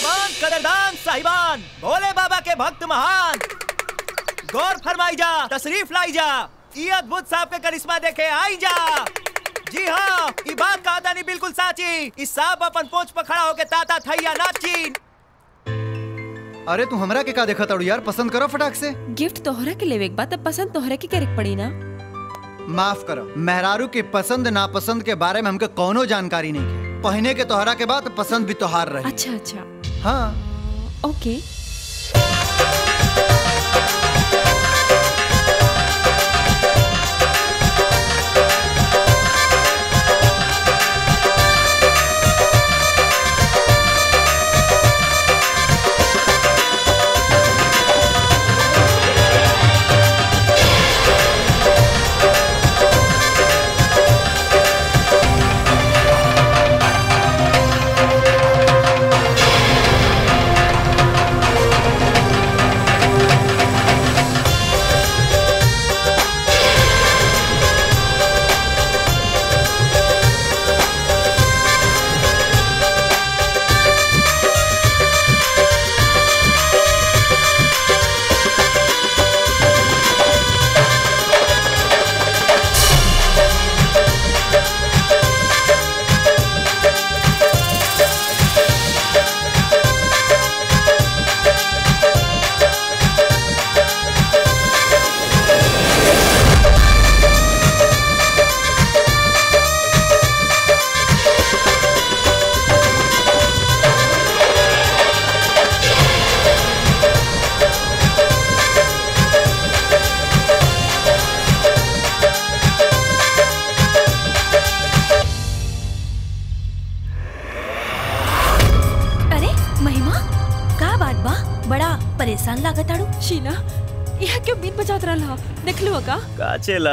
मेहमान कदरदान साहिबान भोले बाबा के भक्त महान गौर फरमाई जा तशरीफ लाई जा ये अद्भुत सांप के करिश्मा देखे आई जा जी हाँ ई बात का नहीं बिल्कुल साची इस सांप अपन पोंछ पर खड़ा होके ताता थैया नाची अरे तू हमरा के का देखा ताड़ू यार पसंद करो फटाक से गिफ्ट तोहरा के लेवे के बाद अब पसंद तोहरा के करे के पड़ी ना माफ करो मेहरारू के पसंद नापसंद के बारे में हमके कौनो जानकारी नहीं है पहने के तोहरा के बाद पसंद भी तोहार रही अच्छा अच्छा हाँ ओके अरे महिमा का बात बा बड़ा परेशान लागत आड़ू शीला यहाँ क्यों बीन बजात रहा देख लो का का चेला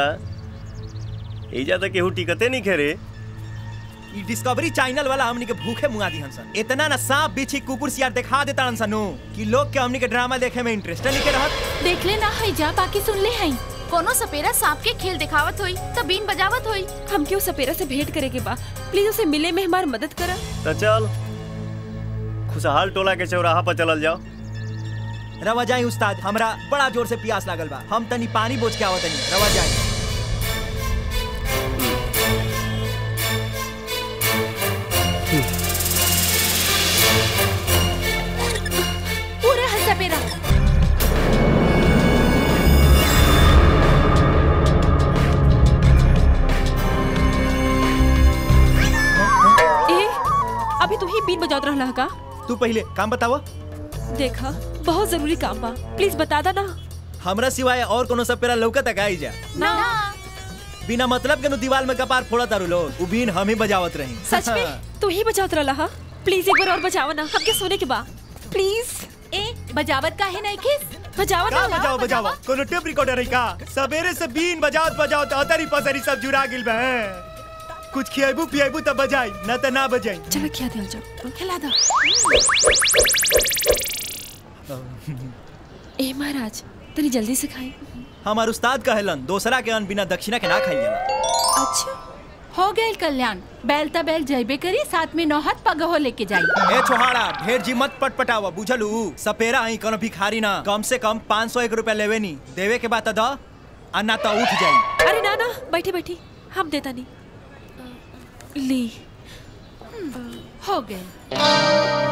एजा तक केहू टिकते नहीं खेरे ई डिस्कवरी चैनल वाला हमनी के भूखे मुआ दी हंसन इतना ना सांप बिछी कुकुर सियार दिखा देता हंसन नु कि लोग के हमनी के ड्रामा देखे में इंटरेस्ट नहीं के रहत देख ले ना है जा बाकी सुन ले है कोनो सपेरा सांप के खेल दिखावत होई त बीन बजावत होई हम क्यों सपेरा से भेंट करे के बा प्लीज उसे मिले में हमारी मदद करा तो चल खुशहाल टोला के चौराहा पर चलल जाओ रवा जाई उस्ताद हमरा बड़ा जोर से प्यास लागल बा हम तनी पानी बोझ के आवत तनी रवा जाई पूरा है सपेरा ए अभी तू ही बीन बजात रहा का तू पहले काम बतावा देखा बहुत जरूरी काम बा प्लीज बता दा ना हमरा सिवाय और कोनो सब पेरा लौकत आई जा ना बिना मतलब के नु दीवार में कपार फोड़ा तारू लोग उ बीन हम ही बजावत रही सच में तू ही बजात रहा प्लीज एक बार और बजावा ना हमके सोने के बा प्लीज ए बजावत काहे नहीं खिस बजावा का ना बजाओ बजाओ कोनो टेप रिकॉर्डर है का सवेरे से बीन बजावत बजावत अतरी पतरी सब जुड़ा गिल बा कुछ खियाबू पियाबू तब बजाई ना त ना बजाई चलो क्या दिया जाओ खिला दो ए महाराज तनी जल्दी से खाई हमार उस्ताद कहलन दूसरा के अन्न बिना दक्षिणा के ना खाई जाला अच्छा हो गए कल्याण बैल त बैल जैबे करी साथ में नौहत पगहो लेके जाई ए छोहाड़ा ढेर जी मत पटपटावा बुझलू सपेरा ही कोनो भिखारी ना कम से कम पाँच सौ एक रुपया लेवे नी देवे के बाद त द आ ना तो उठ जाई अरे ना ना बैठी बैठी हम देता नहीं ली हो गए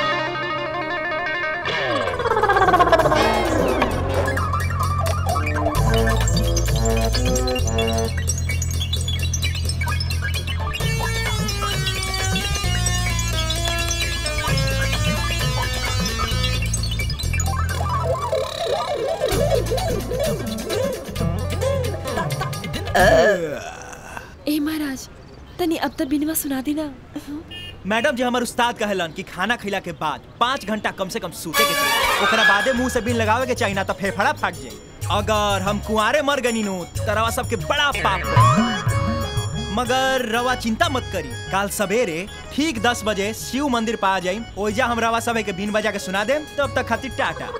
ए महाराज तनी अब तक बिनवा सुना दी ना मैडम जी हमार उस्ताद कहलन कि खाना खिला के बाद पाँच घंटा कम से कम सूते के चाहिए ओकरा बादे मुंह से बिन लगावे के चाहिए ना तो फेफड़ा फाट जाई अगर हम कुंवारे मर गनी नु त रवा सबके बड़ा पाप होई। मगर रवा चिंता मत करी काल सवेरे ठीक दस बजे शिव मंदिर पा जाई ओइजा हम रवा सब के बीन बजा के सुना देम तब तक खातिर टाटा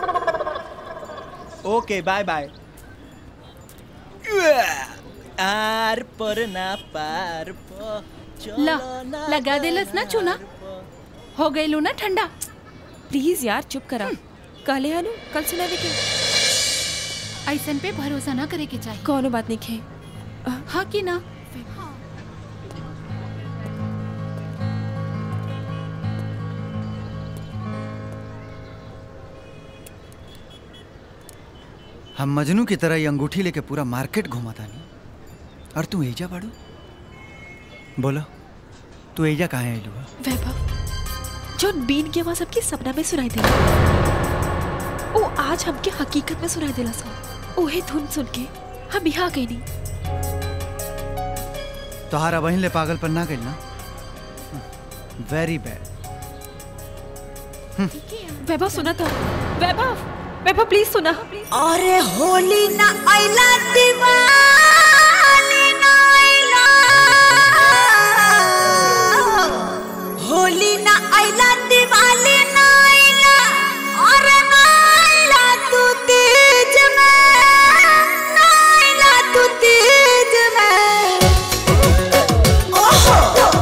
ओके बाय बाय आर पर ना पार प ला लगा देलस ना चूना हो गई लू ना ठंडा प्लीज यार चुप करा कहले हनु कल सुनावे के ऐसन पे भरोसा न करे के चाहिए कोनो बात नहीं खे हाँ कि ना हम मजनू की तरह ये अंगूठी लेके पूरा मार्केट घुमाता नहीं और तू एजा बाड़ू बोलो तू एजा कहाँ आइलू है वैभव जो बीन के आवाज सबके सपना में सुनाई दे ओ आज हमके हकीकत में सुनाई देला सा ओहे धुन सुन के हम यहाँ गई नहीं तोहारा बहन ले पागल पर ना गइल ना वेरी बैड वैभव सुना था वैभव वैभव प्लीज सुना अरे होली ना आइला दिवाली ना आइला होली ना आइला दिवाली ना आइला अरे ना आइला तू तेज में ना आइला तू तेज में ओहो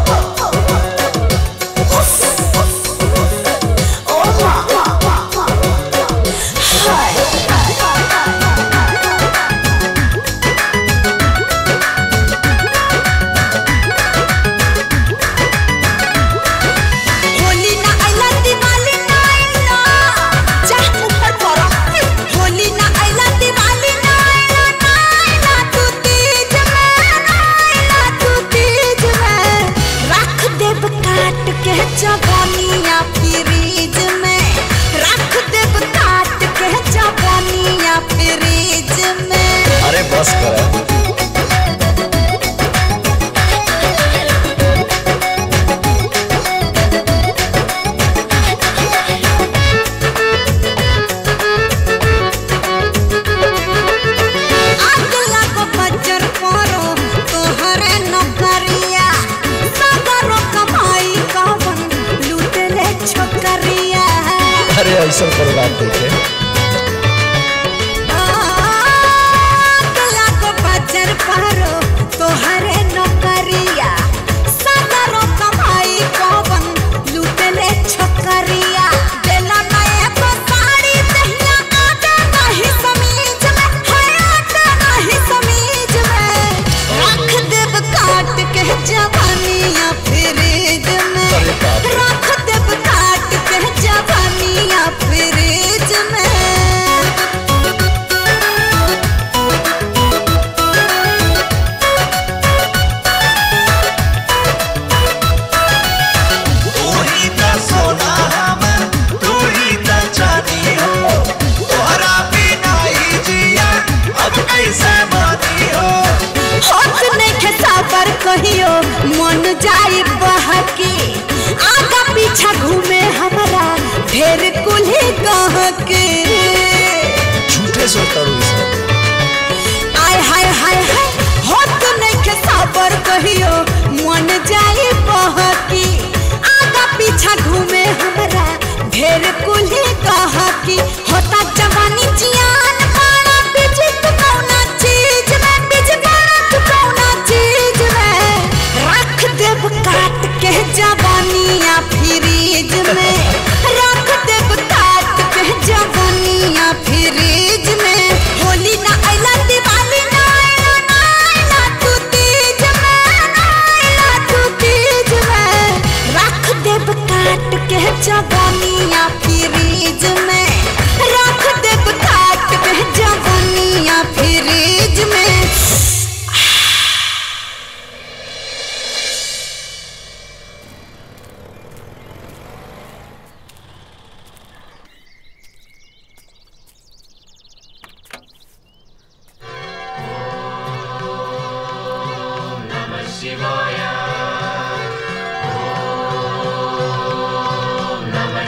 होली ना आइला दिवाली ना आइला चाह ऊपर पड़ो होली ना आइला दिवाली ना आइला ना आइला तू तेज में ना आइला तू तेज में रख देब काट के जवानिया फ्रीज में रख देब काट के जवानिया फ्रीज में अरे बस कर आग लगो बजर परो तोहरे नौकरिया सगरो कमाई कवन लूटे ले छोकरिया अरे ऐसा कोई बात नहीं है आग लगो बजर परो तोहरे नौकरिया सगरो कमाई कवन लूटे ले छोकरिया देला नए तो साड़ी दहिया आटा नहीं समीज में है आटा नहीं समीज में रख देब काट के जवानिया फ्रिज में अरे बाप रे। रख देब काट के जवानिया फ्रिज में होत नइखे साबर कहियो मन जाई बहके आगा पीछा घूमे हमरा ढेर कुल्हे कह के झूठे सोचता हूँ सब आय हाय हाय हाय होत नइखे साबर कहियो मन जाई बहके आगा पीछा घूमे हमरा ढेर कुल्हे कह के होता जवानी जियान बाड़ा बीजी तू कौना चीज में बीजी बाड़ा तू कौना चीज में रख देब काट के जवानिया फ्रीज में रख देब काट के जवानिया फ्रीज में होली ना आइला दिवाली ना आइला ना आइला तू तीज में ना आइला तू तीज में रख देब काट के जवानिया फ्रीज में रख देब काट के जवानिया फ्रीज में Namaste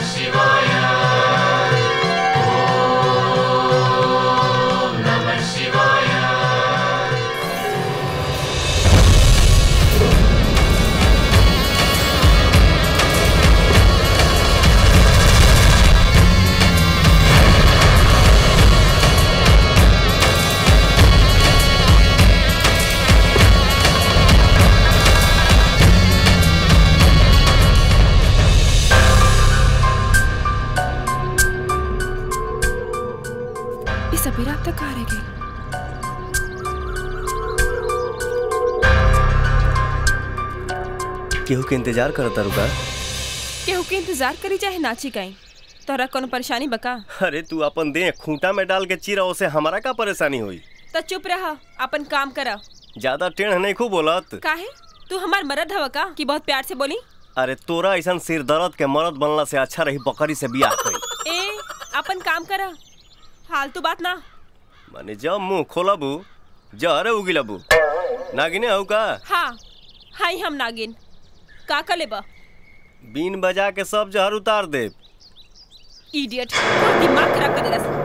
केहू के इंतजार करता रुका केहू के इंतजार करी चाहे नाची कहीं तोरा कोनो परेशानी बका अरे तू अपन दे खूंटा में डाल के चीरा उसे हमारा का परेशानी हुई तो चुप रहा अपन काम करा ज्यादा टेढ़ नहीं खूब बोलत काहे तू हमार मरद हवा का कि बहुत प्यार से बोली अरे तोरा ऐसा सिर दर्द के मरद बनला से अच्छा रही बकरी से बियाह कई ए अपन काम करा फालतू बात ना माने जब मुंह खोलबू जहरे उगिलबू नागिने हऊ का हाँ हाई हम नागिन का का लेबा बीन बजा के सब जहर उतार दे इडियट दिमाग खराब कर देला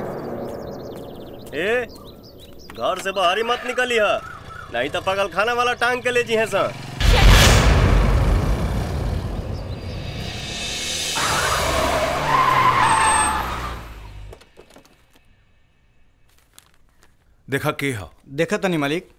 ए घर से बाहर ही मत निकली है नहीं तो पगल खाना वाला टांग के ले जी है सा देखा के हो देखा तनी मालिक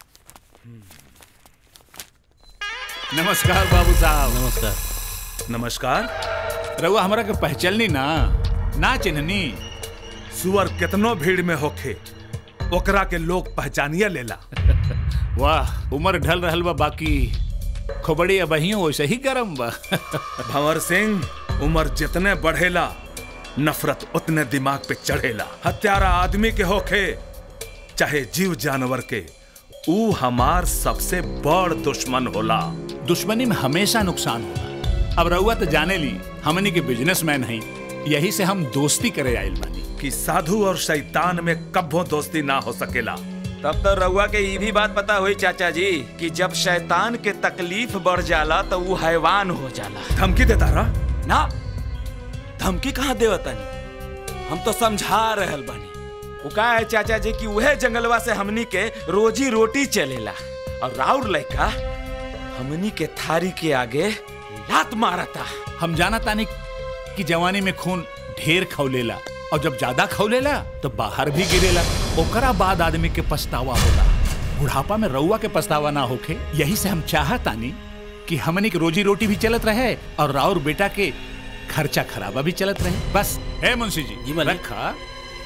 नमस्कार बाबू साहब नमस्कार नमस्कार रउआ हमरा के पहचाननी ना ना चिन्हनी सुअर कितनो भीड़ में होखे ओकरा के लोग पहचानिया लेला वाह उम्र ढल रहल बा बाकी खोबड़ी अबहियो वैसे ही गरम बा भंवर सिंह उम्र जितने बढ़ेला नफरत उतने दिमाग पे चढ़ेला हत्यारा आदमी के होखे चाहे जीव जानवर के ऊ हमार सबसे बड़ दुश्मन होला दुश्मनी में हमेशा नुकसान होला अब रउआ तो जाने ली हमनी के बिजनेसमैन हई यही से हम दोस्ती करे आइल बानी कि साधु और शैतान में कब्बो दोस्ती ना हो सकेला तब तो रउआ के ई भी बात पता हुई चाचा जी कि जब शैतान के तकलीफ बढ़ जाला तो वो हैवान हो जाला धमकी देता रहा ना धमकी कहाँ देवतानी हम तो समझा रहल बानी वो का है चाचा जी कि वह जंगलवा से हमनी के रोजी रोटी चलेला और राउर लड़का हमनी के थारी के आगे लात मारता हम जाना तानी कि जवानी में खून ढेर खौलेला और जब ज्यादा खौलेला तो बाहर भी गिरेला ओकरा बाद आदमी के पछतावा होला बुढ़ापा में रउआ के पछतावा ना होखे यही से हम चाहतानी कि हमनी के रोजी रोटी भी चलत रहे और राउर बेटा के खर्चा खराबा भी चलत रहे बस है मुंशी जी, जी रखा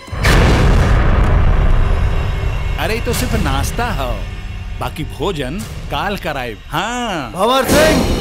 अरे ये तो सिर्फ नाश्ता है बाकी भोजन काल कराए हाँ भंवर सिंह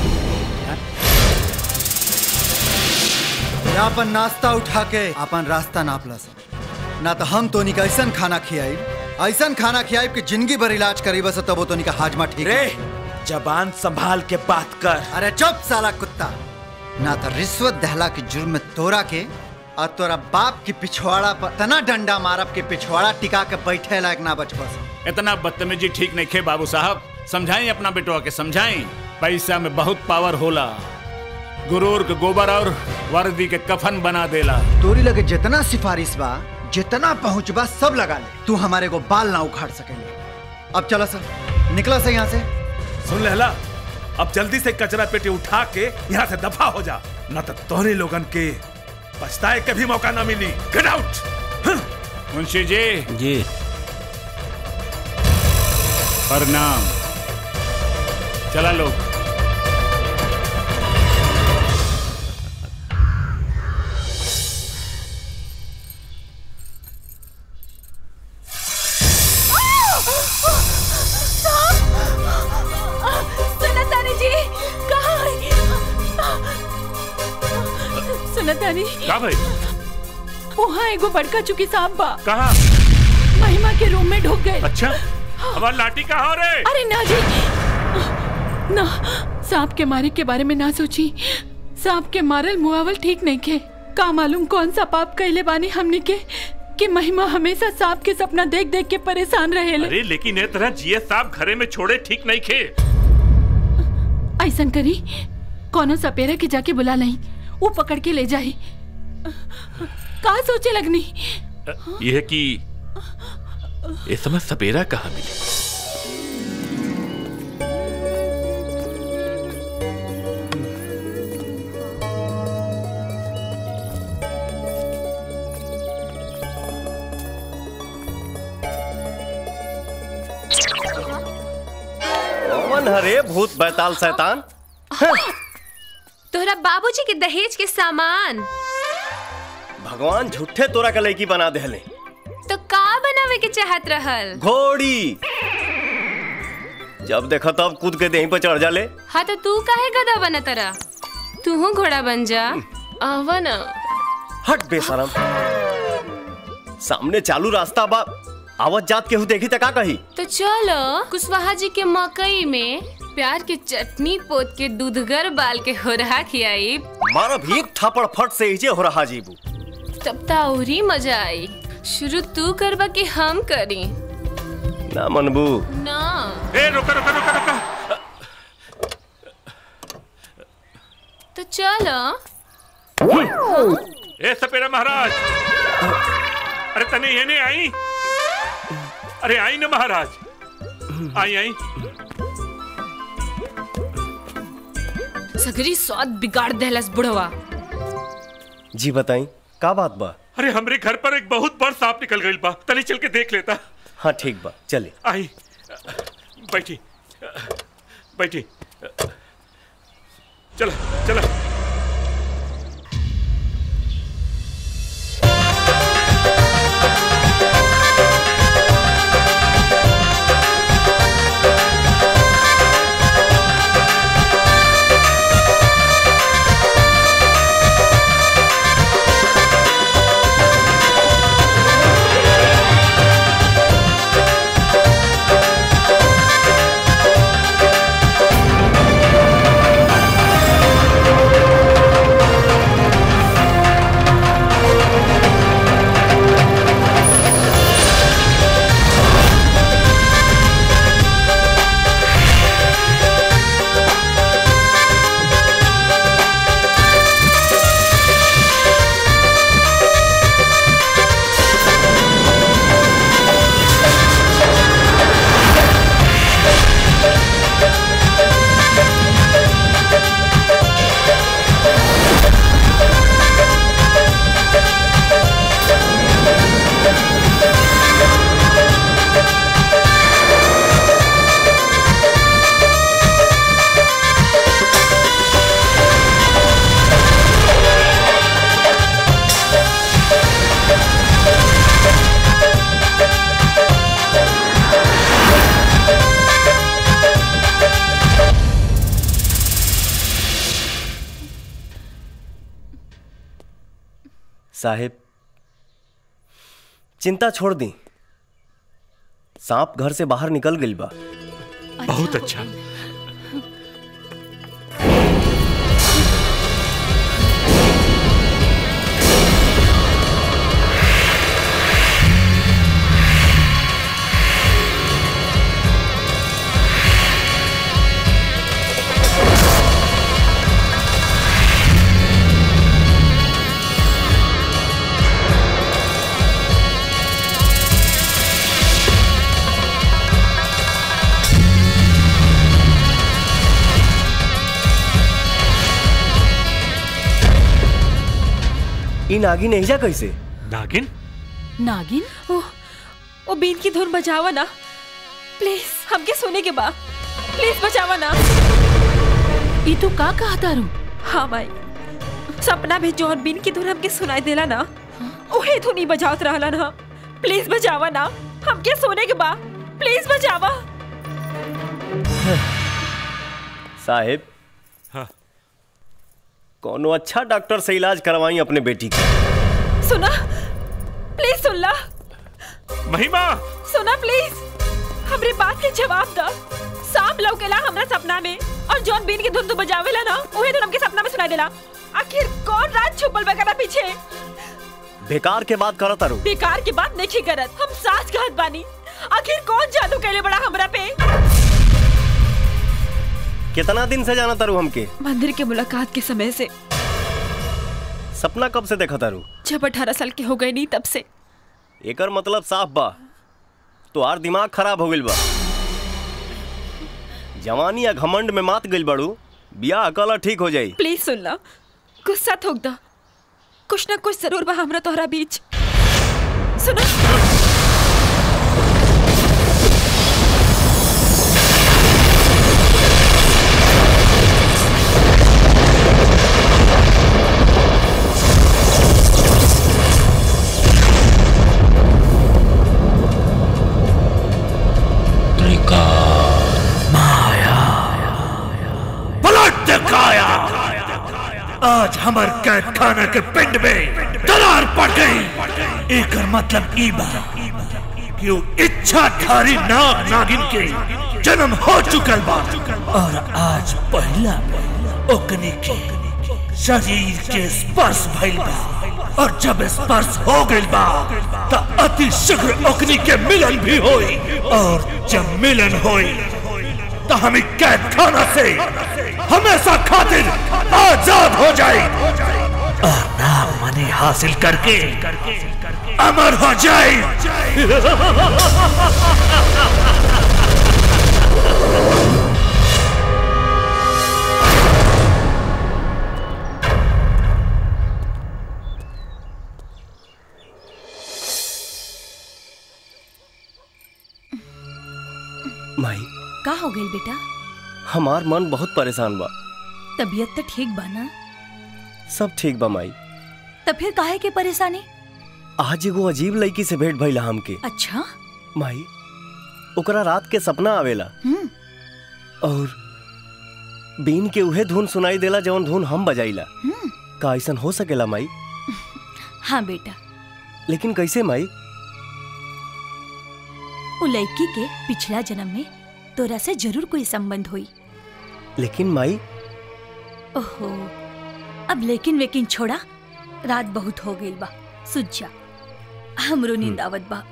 या अपन नाश्ता उठा के अपन रास्ता नाप ला सा ना तो हम तो निका ऐसा खाना खियाई ऐसा खाना खियाई कि जिंदगी भर इलाज करी बस तब तो निका हाजमा ठीक रे जबान संभाल के बात कर अरे चुप साला कुत्ता ना तो रिश्वत दहला के जुर्म में तोरा के और तोरा बाप की पिछवाड़ा पर तना डंडा मारब के पिछवाड़ा टिका के बैठे लायक ना बच बस इतना बदतमीजी ठीक नहीं खे बाबू साहब समझाई अपना बेटवा के समझाई पैसा में बहुत पावर होला गुरूर के गोबर और वर्दी के कफन बना देला तोरी लगे जितना सिफारिश बा जितना पहुंच बा सब लगा ले तू हमारे को बाल ना उखाड़ सकेंगे अब चलो सर निकला से यहाँ से सुन लहला अब जल्दी से कचरा पेटी उठा के यहाँ से दफा हो जा न तो तोहरे लोगन के पछताए के भी मौका ना मिली गेट आउट मुंशी जी जी प्रणाम चला लोग सुनतानी जी कहाँ है? सुनतानी का भाई वहाँ एगो बड़का चुकी सांप बा कहा महिमा के रूम में ढुक गए अच्छा हमारी लाठी कहाँ रे अरे ना जी ना सांप के मारे के बारे में ना सोची सांप के मारल मुआवल ठीक नहीं के का मालूम कौन सा पाप कैले बानी हमने के कि महिमा हमेशा सांप के सपना देख देख के परेशान रहेले अरे लेकिन ए तरह जिए साहब घरे में छोड़े ठीक नहीं खे ऐसन करी कोनो सपेरा के जाके बुला नहीं वो पकड़ के ले जाई का सोचे लगनी यह कि इस समय सपेरा कहाँ मिली कौन हरे भूत बैताल शैतान तोहरा बाबूजी के दहेज के सामान भगवान झूठे तोरा के लड़की बना देले तो का बनावे के चाहत रहल घोड़ी जब देखा तब कूद के देही पर चढ़ जाले हाँ तो तू काहे गधा बना तरा तू घोड़ा बन जा आवा ना हट बेशरम सामने चालू रास्ता बा आवत जात केहू देखी त का कही तो चलो कुशवाहा जी के मकई में प्यार की चटनी पोत के दूधगर बाल के हो रहा खियाई मारब एक थापड़ फट से इजे हो रहा जीबू तब तो और ही मजा आई शुरू तू करवा कि हम करी ना मनबू ना ए रुका रुका रुका रुका तो चलो ए सपेरा महाराज अरे तने ये नहीं आई अरे आई ना महाराज आई आई सगरी स्वाद बिगाड़ देहलस बुढ़वा जी बताई का बात बा अरे हमरे घर पर एक बहुत बड़ सांप निकल गई बा तनी चल के देख लेता हाँ ठीक बा चले आई बैठी बैठी चला चला साहेब चिंता छोड़ दी सांप घर से बाहर निकल गई बा बहुत अच्छा इन आगी नहीं जा कैसे नागिन नागिन ओ, ओ बीन की धुन बजावा ना प्लीज हमके सोने के बा प्लीज बचावा ना ई तू का कहा तारू हाँ भाई सपना में जौन बीन की धुन हमके सुनाई देला ना ओहे धुन ही बजावत रहला ना प्लीज बचावा ना हमके सोने के बा प्लीज बचावा साहेब हाँ कोनो अच्छा डॉक्टर से इलाज करवाई अपने बेटी का सुना प्लीज सुन ला महिमा सुना प्लीज हमरे बात के जवाब दा सांप लौकेला हमरा सपना में और जॉन बीन की धुन तू बजावेला ना ओहे धुन हमके सपना में सुनाई देला आखिर कौन रात छुपल बगरा पीछे बेकार के बात करत तारू बेकार की बात नहीं करत हम सास कहत बानी आखिर कौन जादू कैले बड़ा हमरा पे कितना दिन से जाना तारू हमके मंदिर के मुलाकात के समय से सपना कब से देखा तारू जब अठारह साल के हो गए नहीं तब से एकर मतलब साफ बा तोहार दिमाग खराब हो गइल बा जवानी या घमंड में मात गइल बाड़ू बियाह अकला ठीक हो जाई प्लीज सुन ला गुस्सा थोक दा कुछ ना कुछ जरूर बा हमरा तोहरा बीच सुनो त्रिकाल आज हमार कैद खाना के पिंड में दरार पड़ गई एक मतलब ई बा कि वो इच्छाधारी नाग नागिन के जन्म हो चुकल बा और आज पहला ओकनी के शरीर के स्पर्श भइल बा और जब स्पर्श हो गइल बा त अति शीघ्र ओकनी के मिलन भी होई और जब मिलन होई तो हम कैद खाना से हमेशा खातिर आजाद हो जाए और नाम मनी हासिल करके अमर हो जाए माई का हो गई बेटा हमार मन बहुत परेशान बा तबीयत तो ठीक बा ना सब ठीक बा माई तो फिर काहे के परेशानी आज एगो अजीब लड़की से भेंट भइला हमके अच्छा माई ओकरा रात के सपना आवेला हम्म और बीन के उहे धुन सुनाई देला जवन धुन हम बजाइला हम्म का ऐसन हो सकेला माई हाँ बेटा लेकिन कैसे माई वो लड़की के पिछला जन्म में तोरा से जरूर कोई संबंध हुई लेकिन माई ओहो अब लेकिन वेकिन छोड़ा रात बहुत हो गई बा सुझ जा हमरो नींद आवत बा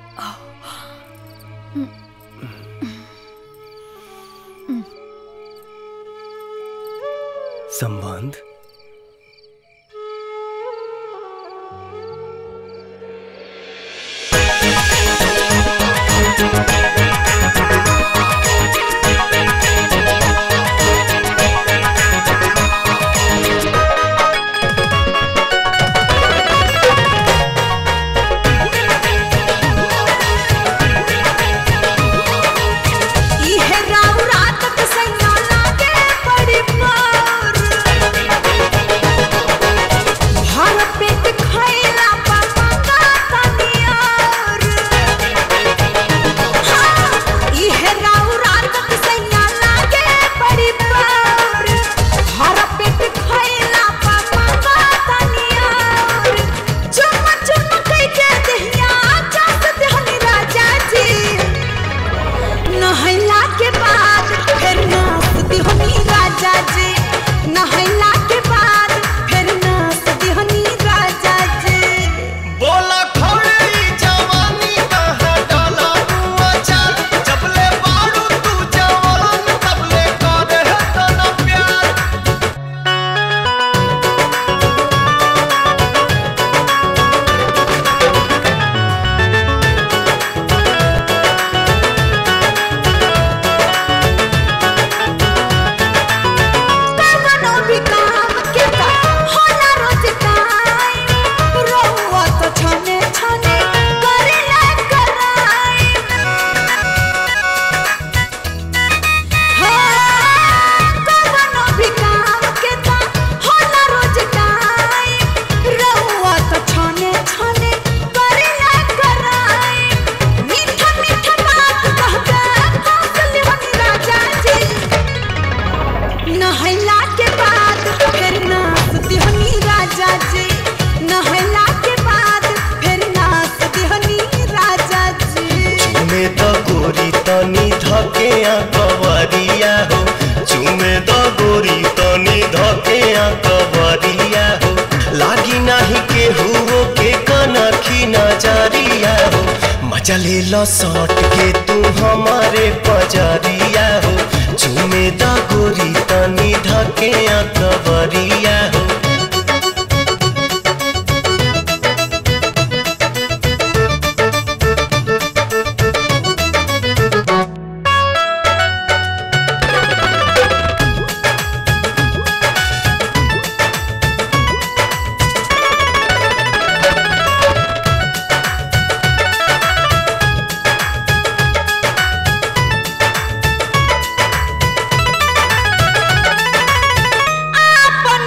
संबंध इहे राव रात के सैया लागे बड़ी मार भर पेट खैला पा मंगा तनियार हाँ, इहे राव रात के सैया लागे बड़ी मार भर पेट खैला पा मंगा तनियार चुम चुम कई के दहिया चाहत देहनी राजा जी नहैला के बाद फिर नाचती हनी राजा जी नहैला के बाद फिर नाचती हनी राजा जी बोला खौड़ी जवानी कहाँ डाला तू अचार जबले बारू तू जवान तबले करे है तना प्यार कवनो भी काम के का होला रोज टाइम रोवा तो छने छने करे ना कराई हाँ, कवनो भी काम के का होला रोज टाइम रोवा तो छने छने करे ना कराई मीठा मीठा बात कहके हंस लेवनी राजा जी नहला के बाद फिर नाचती हनी राजा जी नहला के बाद फिर नाचती हनी राजा जी चुमे द गोरी तनी धके आ कवरिया हो चुमे द गोरी तनी धके आ कवरिया हो लागी नाही के हुओ के कनखी नजरिया हो मजा ले लो सट के तू हमारे पजरिया हो चुमे द गोरी तनी धके आ कवरिया हो आपन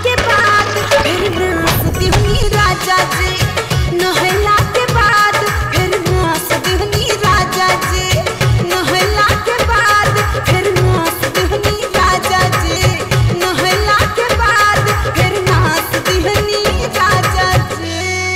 के बाद फिर नाच दिहनी राजा जी नहला के बाद फिर नाच दिहनी राजा जी नहला के बाद फिर नाच दिहनी राजा जी नहला के बाद फिर नाच दिहनी राजा जी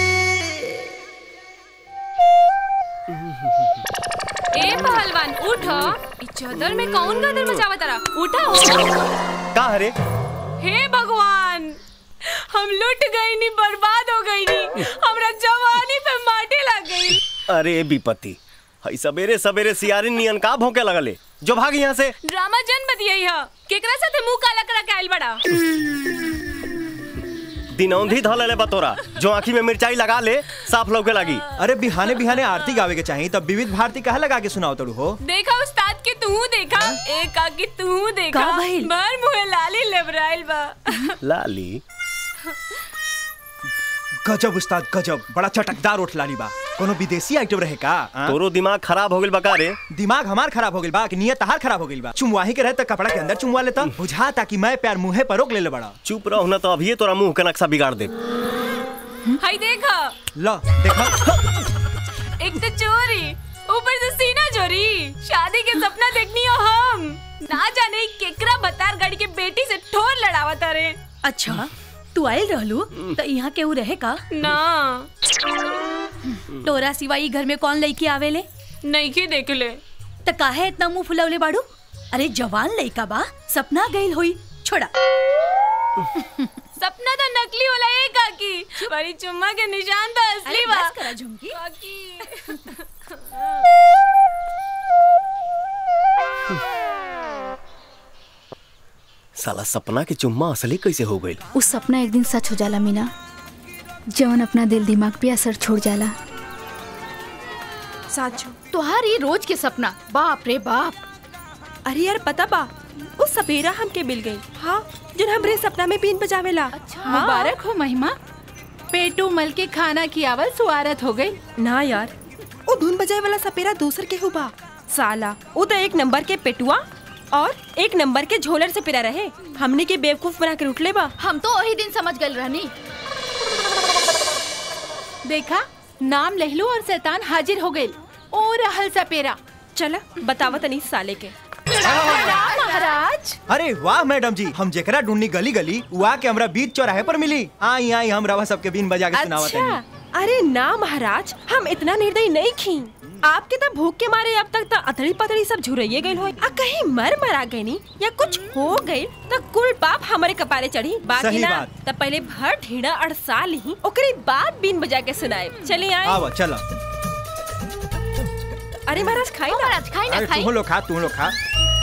ए पहलवान उठो ई चदर में कौन गदर मचावा तारा उठा का हरे हे भगवान हम लुट गई नी बर्बाद हो गई नी हमरा जवानी पे माटी लग गई अरे विपत्ति हई सवेरे सवेरे सियारी नियन का भौंके लगले जो भाग यहाँ से ड्रामा जन बतियाई ह केकरा साथे मुंह काला करा के आइल बड़ा दिनौंधी धल ले बतोरा जो आँखी में मिर्चाई लगा ले साफ लौके लगी अरे बिहाने बिहाने आरती गावे के चाहिए तब विविध भारती कहा लगा के सुनाओ तड़ू हो देखा उस्ताद के तू देखा ए काकी तू देखा का भइल? भर मुहे लाली लेबराइल बा लाली गजब उस्ताद गजब बड़ा चटकदार उठ लाली बा कोनो विदेशी आइटम रहे का आ? तोरो दिमाग खराब हो गइल बका रे दिमाग हमार खराब हो गइल बा कि नियत तहार खराब हो गइल बा चुमवाही के रहे त कपड़ा के अंदर चुमवा लेता बुझाता कि मैं प्यार मुंहे पर रोक ले बड़ा चुप रहो ना तो अभी तोरा मुंह के नक्शा बिगाड़ दे हाय देखा ला देखा एक तो चोरी ऊपर से सीना चोरी शादी के सपना देखनी हो हम ना जाने केकरा बतार गाड़ी के बेटी से ठोर लड़ावा तारे अच्छा तू आयल रहलू तो यहाँ केहू रहे का ना तोरा सिवाई घर में कौन लड़की आवेले नहीं के देख ले त काहे इतना मुंह फुलवले बाड़ू अरे जवान लड़का बा सपना गइल होई छोड़ा सपना तो नकली होला ए काकी बड़ी चुम्मा के निशान तो असली अरे बा बस करा झुमकी। काकी साला सपना के चुम्मा असली कैसे हो गइल उस सपना एक दिन सच हो जाला मीना जवन अपना दिल दिमाग पे असर छोड़ जाला साचो तोहार ये रोज के सपना बाप रे बाप अरे यार पता बा वो सपेरा हमके मिल गई हाँ जिन हमरे सपना में बीन बजावेला अच्छा मुबारक हो महिमा पेटू मल के खाना की आवल सुआरत हो गई ना यार वो धुन बजाए वाला सपेरा दूसर के हुबा साला वो तो एक नंबर के पेटुआ और एक नंबर के झोलर से पिरा रहे हमने के बेवकूफ बना के उठले बा हम तो वही दिन समझ गए रहनी देखा नाम लहलू और शैतान हाजिर हो गए ओ रहल सपेरा चला बतावा तनी साले के महाराज अरे वाह मैडम जी हम जेकरा ढूंढनी गली गली वहाँ के हमरा बीच चौराहे पर मिली आई आई हम रवा सबके बीन बजा के सुनावत अच्छा हनी अरे ना महाराज हम इतना निर्दयी नहीं खी आपके तो भूख के मारे अब तक तो अतड़ी पतड़ी सब झुरैये गई हो आ कहीं मर मरा गई नी या कुछ हो गई तो कुल पाप हमारे कपारे चढ़ी बाकी सही ना बात। तब पहले भर ढीड़ा अड़सा ली ओकरे बाद बीन बजा के सुनाए चलिए आए आवा चला अरे महाराज खाई ना महाराज खाई अरे तू लोग खा तू लोग खा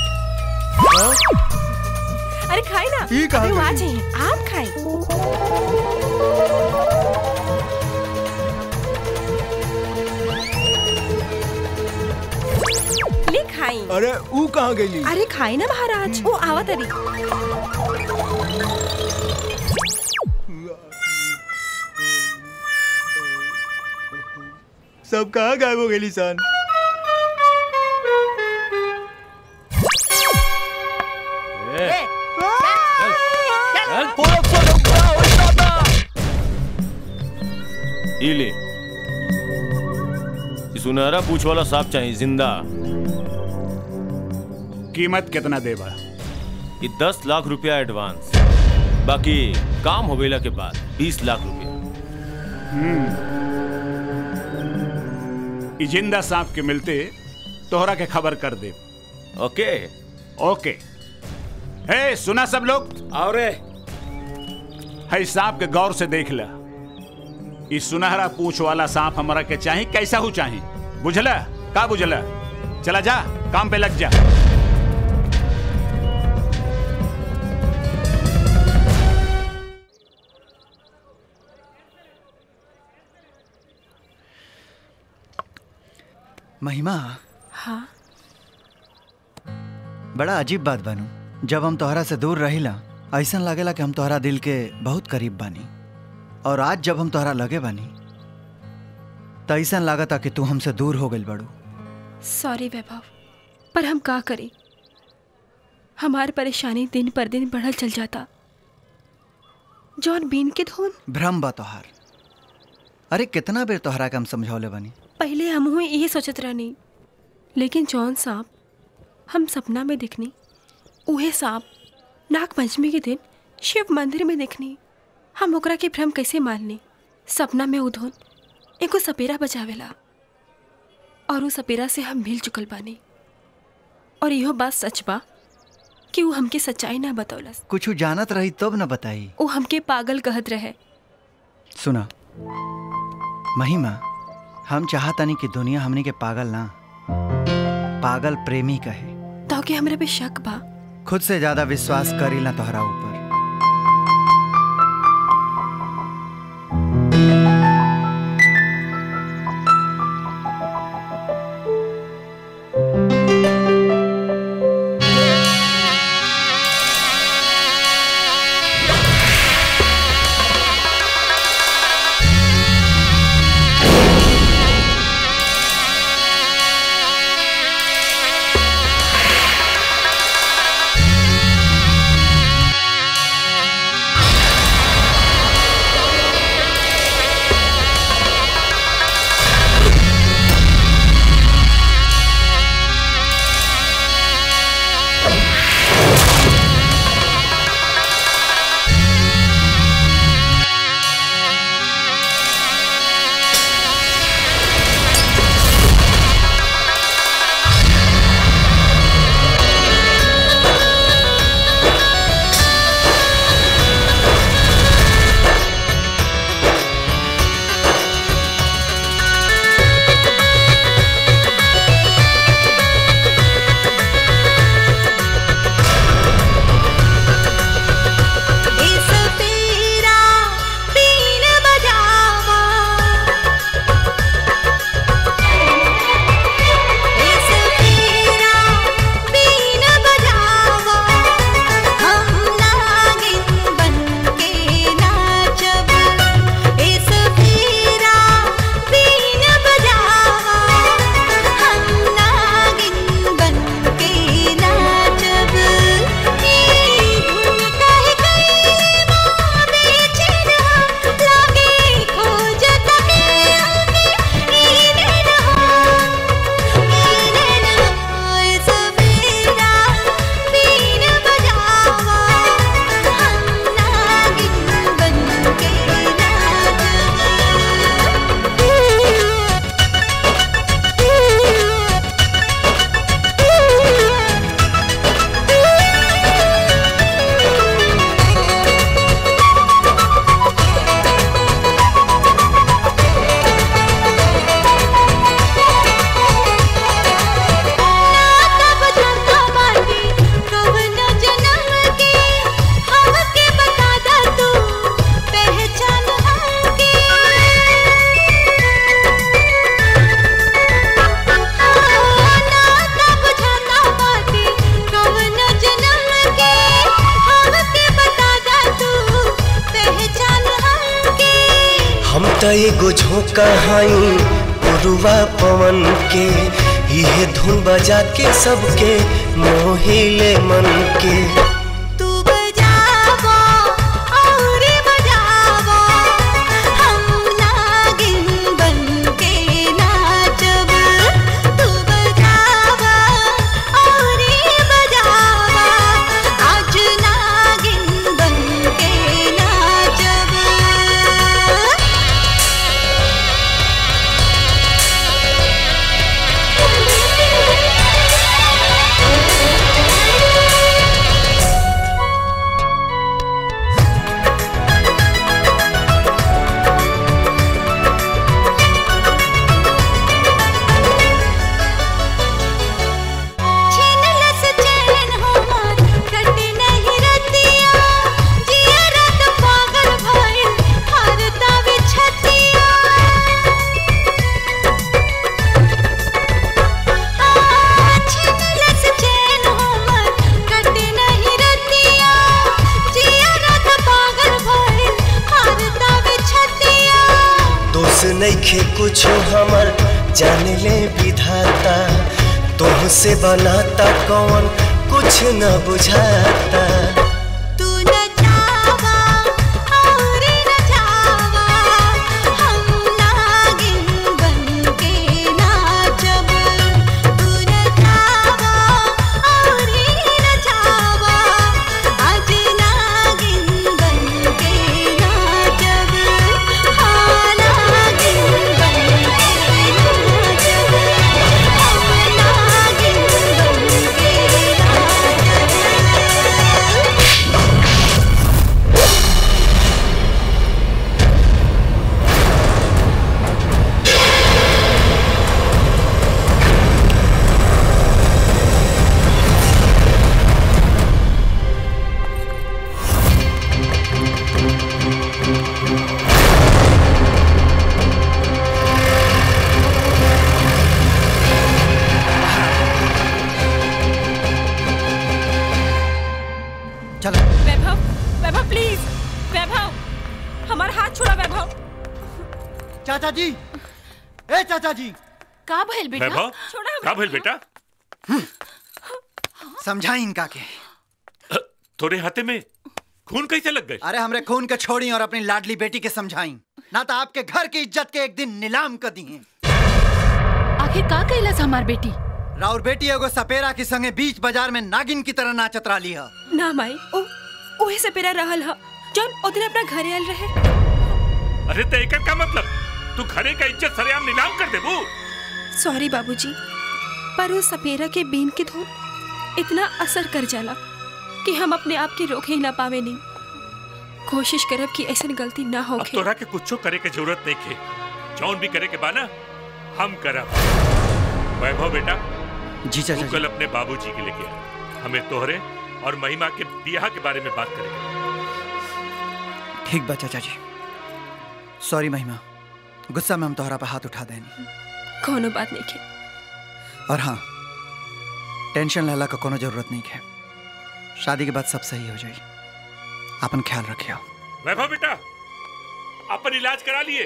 अरे खाई ना ई कहाँ अरे वहाँ गई? चाहिए आप खाए ले खाई अरे ऊ कहाँ गई अरे खाई ना महाराज वो आवा तरी सब कहाँ गायब हो गई सन ई ले ई सुनहरा पूछ वाला सांप चाहिए जिंदा कीमत कितना देबा ये दस लाख रुपया एडवांस बाकी काम हो गईला के बाद बीस लाख रुपया ई जिंदा सांप के मिलते तोहरा के खबर कर दे ओके ओके हे सुना सब लोग और है सांप के गौर से देख ला इस सुनहरा पूछ वाला सांप हमारा के चाही कैसा हो चाही बुझला का बुझला चला जा काम पे लग जा महिमा हाँ बड़ा अजीब बात बानू जब हम तोहरा से दूर रहिला ऐसा लागेला कि हम तोहरा दिल के बहुत करीब बानी और आज जब हम तोहरा लगे बानी तो ऐसा लागता कि तू हमसे दूर हो गई बड़ू सॉरी वैभव पर हम का करें हमारी परेशानी दिन पर दिन बढ़ल चल जाता जौन बीन के धुन भ्रम बा तोहार अरे कितना बेर तोहरा के हम समझौले बनी पहले हम हुए यही सोचत रहनी लेकिन जौन सांप हम सपना में देखनी उहे सांप नाग पंचमी के दिन शिव मंदिर में देखनी हम ओकरा के भ्रम कैसे माननी सपना में उधोन एगो सपेरा बचावेला और उ सपेरा से हम मिल चुकल बानी और इहो बात सच बा कि वो हमके सच्चाई ना बतौलस कुछ जानत रही तब न बताई वो हमके पागल कहत रहे सुना महिमा हम चाहतानी कि दुनिया हमनी के पागल ना पागल प्रेमी कहे तो के हमरा पे शक बा खुद से ज्यादा विश्वास करी ना तोहरा ऊपर इस तेरा बीन बजावा इस तेरा बीन बजावा हम नागिन बनके नाचब इस तेरा बीन बजावा हम नागिन बनके नाचब ई धुन काहे हम त एगो झोंका हई पुरुवा पवन के इहे धुन बजा के सबके मोहिले मन के दोष नइखे कुछो हमर जान ले विधाता तोह से बनाता कौन कुछ न बुझाता तू न चावा हमार हाथ छोड़ा वैभव चाचा जी ए चाचा जी का भइल बेटा वैभव का भइल बेटा समझाई इनका के तोरे हाथे में खून कैसे लग गए अरे हमरे खून के छोड़ी और अपनी लाडली बेटी के समझाई ना तो आपके घर की इज्जत के एक दिन नीलाम कर दी हैं आखिर का कैलास हमार बेटी राउर बेटी एगो सपेरा के संगे बीच बाजार में नागिन की तरह नाचत रही है ना माई ओ ओहे से पेरा रहल ह जौन ओदिन अपना घरे आयल रहे अरे तो एकर का मतलब तू घरे का इज्जत सरेआम नीलाम कर देबू सॉरी बाबूजी पर उस सपेरा के बीन की धुन इतना असर कर जाला कि हम अपने आप के रोक ही ना पावे नहीं कोशिश करब कि ऐसी गलती ना हो अब तोरा के कुछो करे के जरूरत नहीं खे जौन भी करे के बाना हम करब वैभव बेटा जी चाचा तू कल अपने बाबूजी के लेके आ हमें तोहरे और महिमा के बियाह के बारे में बात करेंगे ठीक बा चाचा जी सॉरी महिमा गुस्सा में हम तोहरा पे हाथ उठा देनी कोनो बात नहीं के और हाँ टेंशन लेला का कोनो जरूरत नहीं है शादी के बाद सब सही हो जाई अपन ख्याल रखियो वैभव बेटा अपन इलाज करा लिए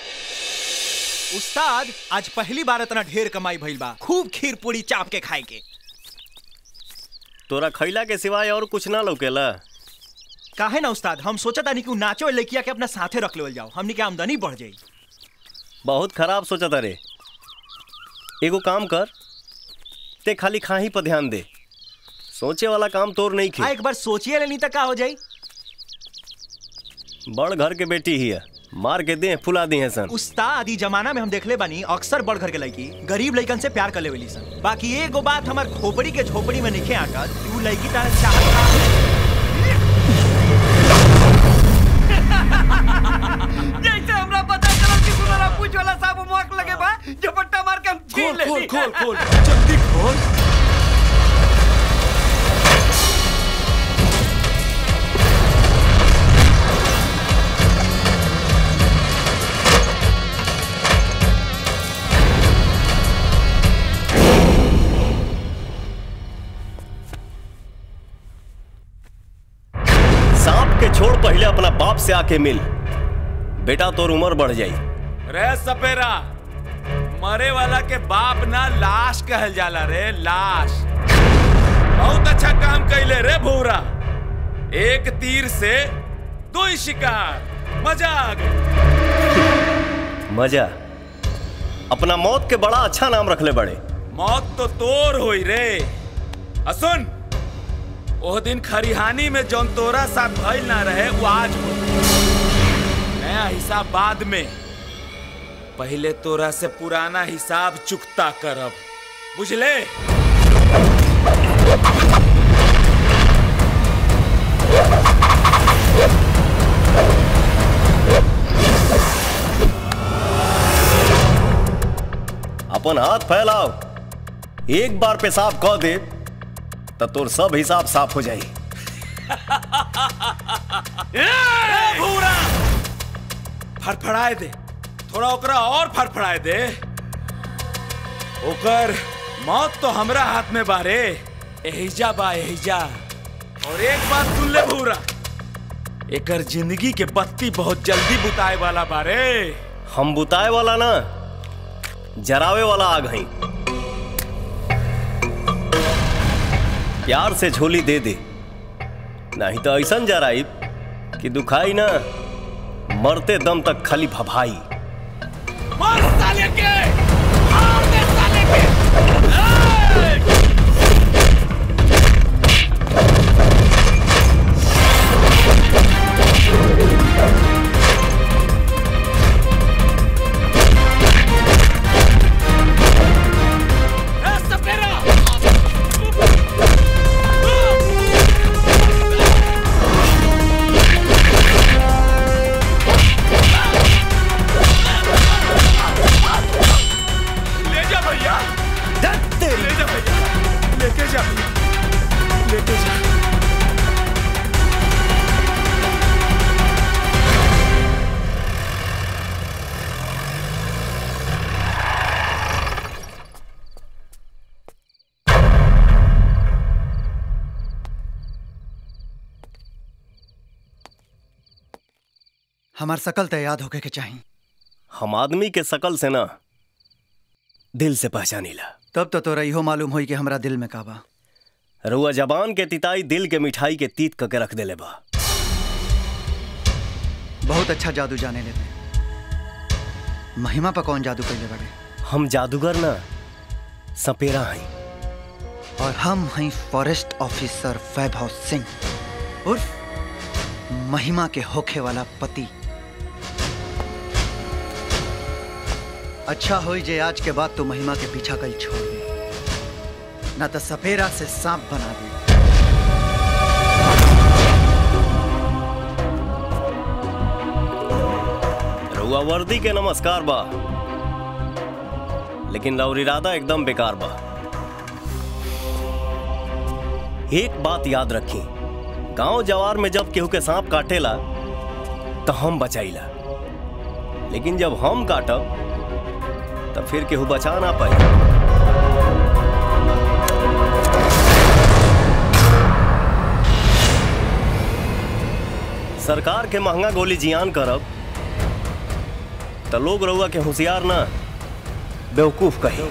उस्ताद आज पहली बार इतना ढेर कमाई भइल बा खूब खीर पूरी चाप के खाए के तोरा खैला के सिवाय और कुछ ना लौकेला काहे ना उस्ताद हम सोचा तानी कि उ नाचो लड़किया के अपना साथे रख लेवल जाओ हमनी के आमदनी बढ़ जाई बहुत खराब सोचा तारे एगो काम कर ते खाली खाही पर ध्यान दे सोचे वाला काम तोर नहीं हाँ खे एक बार सोचिए लेनी तक का हो जाई बड़ घर के बेटी ही है मार के दे फुला दी है सन उस्ताद ई जमाना में हम देखले बानी अक्सर बड़ घर के लड़की गरीब लड़कन से प्यार कर लेवेली सन बाकी एगो बात हमार खोपड़ी के झोपड़ी में निखे आकर कि उ लड़की तारा चाहत जैसे हमरा पता चला कि सुनरा पूछ वाला साहब मोक लगे बा झपट्टा मार के हम छीन ले खोल खोल खोल जल्दी खोल सांप के छोड़ पहले अपना बाप से आके मिल बेटा तोर उम्र बढ़ जाई रे सपेरा मरे वाला के बाप ना लाश कहल जाला रे लाश बहुत अच्छा काम कैले रे भूरा एक तीर से दो ही शिकार मजा आ गई मजा अपना मौत के बड़ा अच्छा नाम रखले बड़े मौत तो तोर होई रे असुन ओह दिन खरिहानी में जौन तोरा साथ भइल ना रहे वो आज हो नया हिसाब बाद में पहले तोरा से पुराना हिसाब चुकता करब बुझले अपन हाथ फैलाओ एक बार पेशाब कह दे तो तोर सब हिसाब साफ हो जाई ए, भूरा फड़फड़ाए दे थोड़ा ओकरा और फड़फड़ाए दे ओकर मौत तो हमरा हाथ में बारे एहिजा बा एहिजा और एक बात सुन ले भूरा एकर जिंदगी के बत्ती बहुत जल्दी बुताए वाला बारे हम बुताए वाला ना जरावे वाला आग हई प्यार से झोली दे दे नहीं तो ऐसा जराई कि दुखाई ना मरते दम तक खाली भभाई मार साले के मार दे साले के ले जा भैया ले जा भैया हमार शकल तो याद होके के चाहिए हम आदमी के शकल से ना दिल से पहचानीला तब तो तोरा इहो मालूम होई कि हमरा दिल में का बा रुआ जबान के तिताई दिल के मिठाई के तीत करके रख देले बा बहुत अच्छा जादू जाने लेते महिमा पर कौन जादू कैले बड़े हम जादूगर ना सपेरा हई और हम हैं फॉरेस्ट ऑफिसर वैभव सिंह उर्फ महिमा के होखे वाला पति अच्छा होई जे आज के बाद तू महिमा के पीछा कल छोड़ दे ना तो सपेरा से सांप बना दे रुआ वर्दी के नमस्कार बा लेकिन लौर इरादा एकदम बेकार बा एक बात याद रखी गांव जवार में जब केहू के सांप काटेला तो हम बचाईला लेकिन जब हम काटब तो फिर केहू बचा ना पाई सरकार के महंगा गोली जियान करब तो लोग रउआ के होशियार ना बेवकूफ कही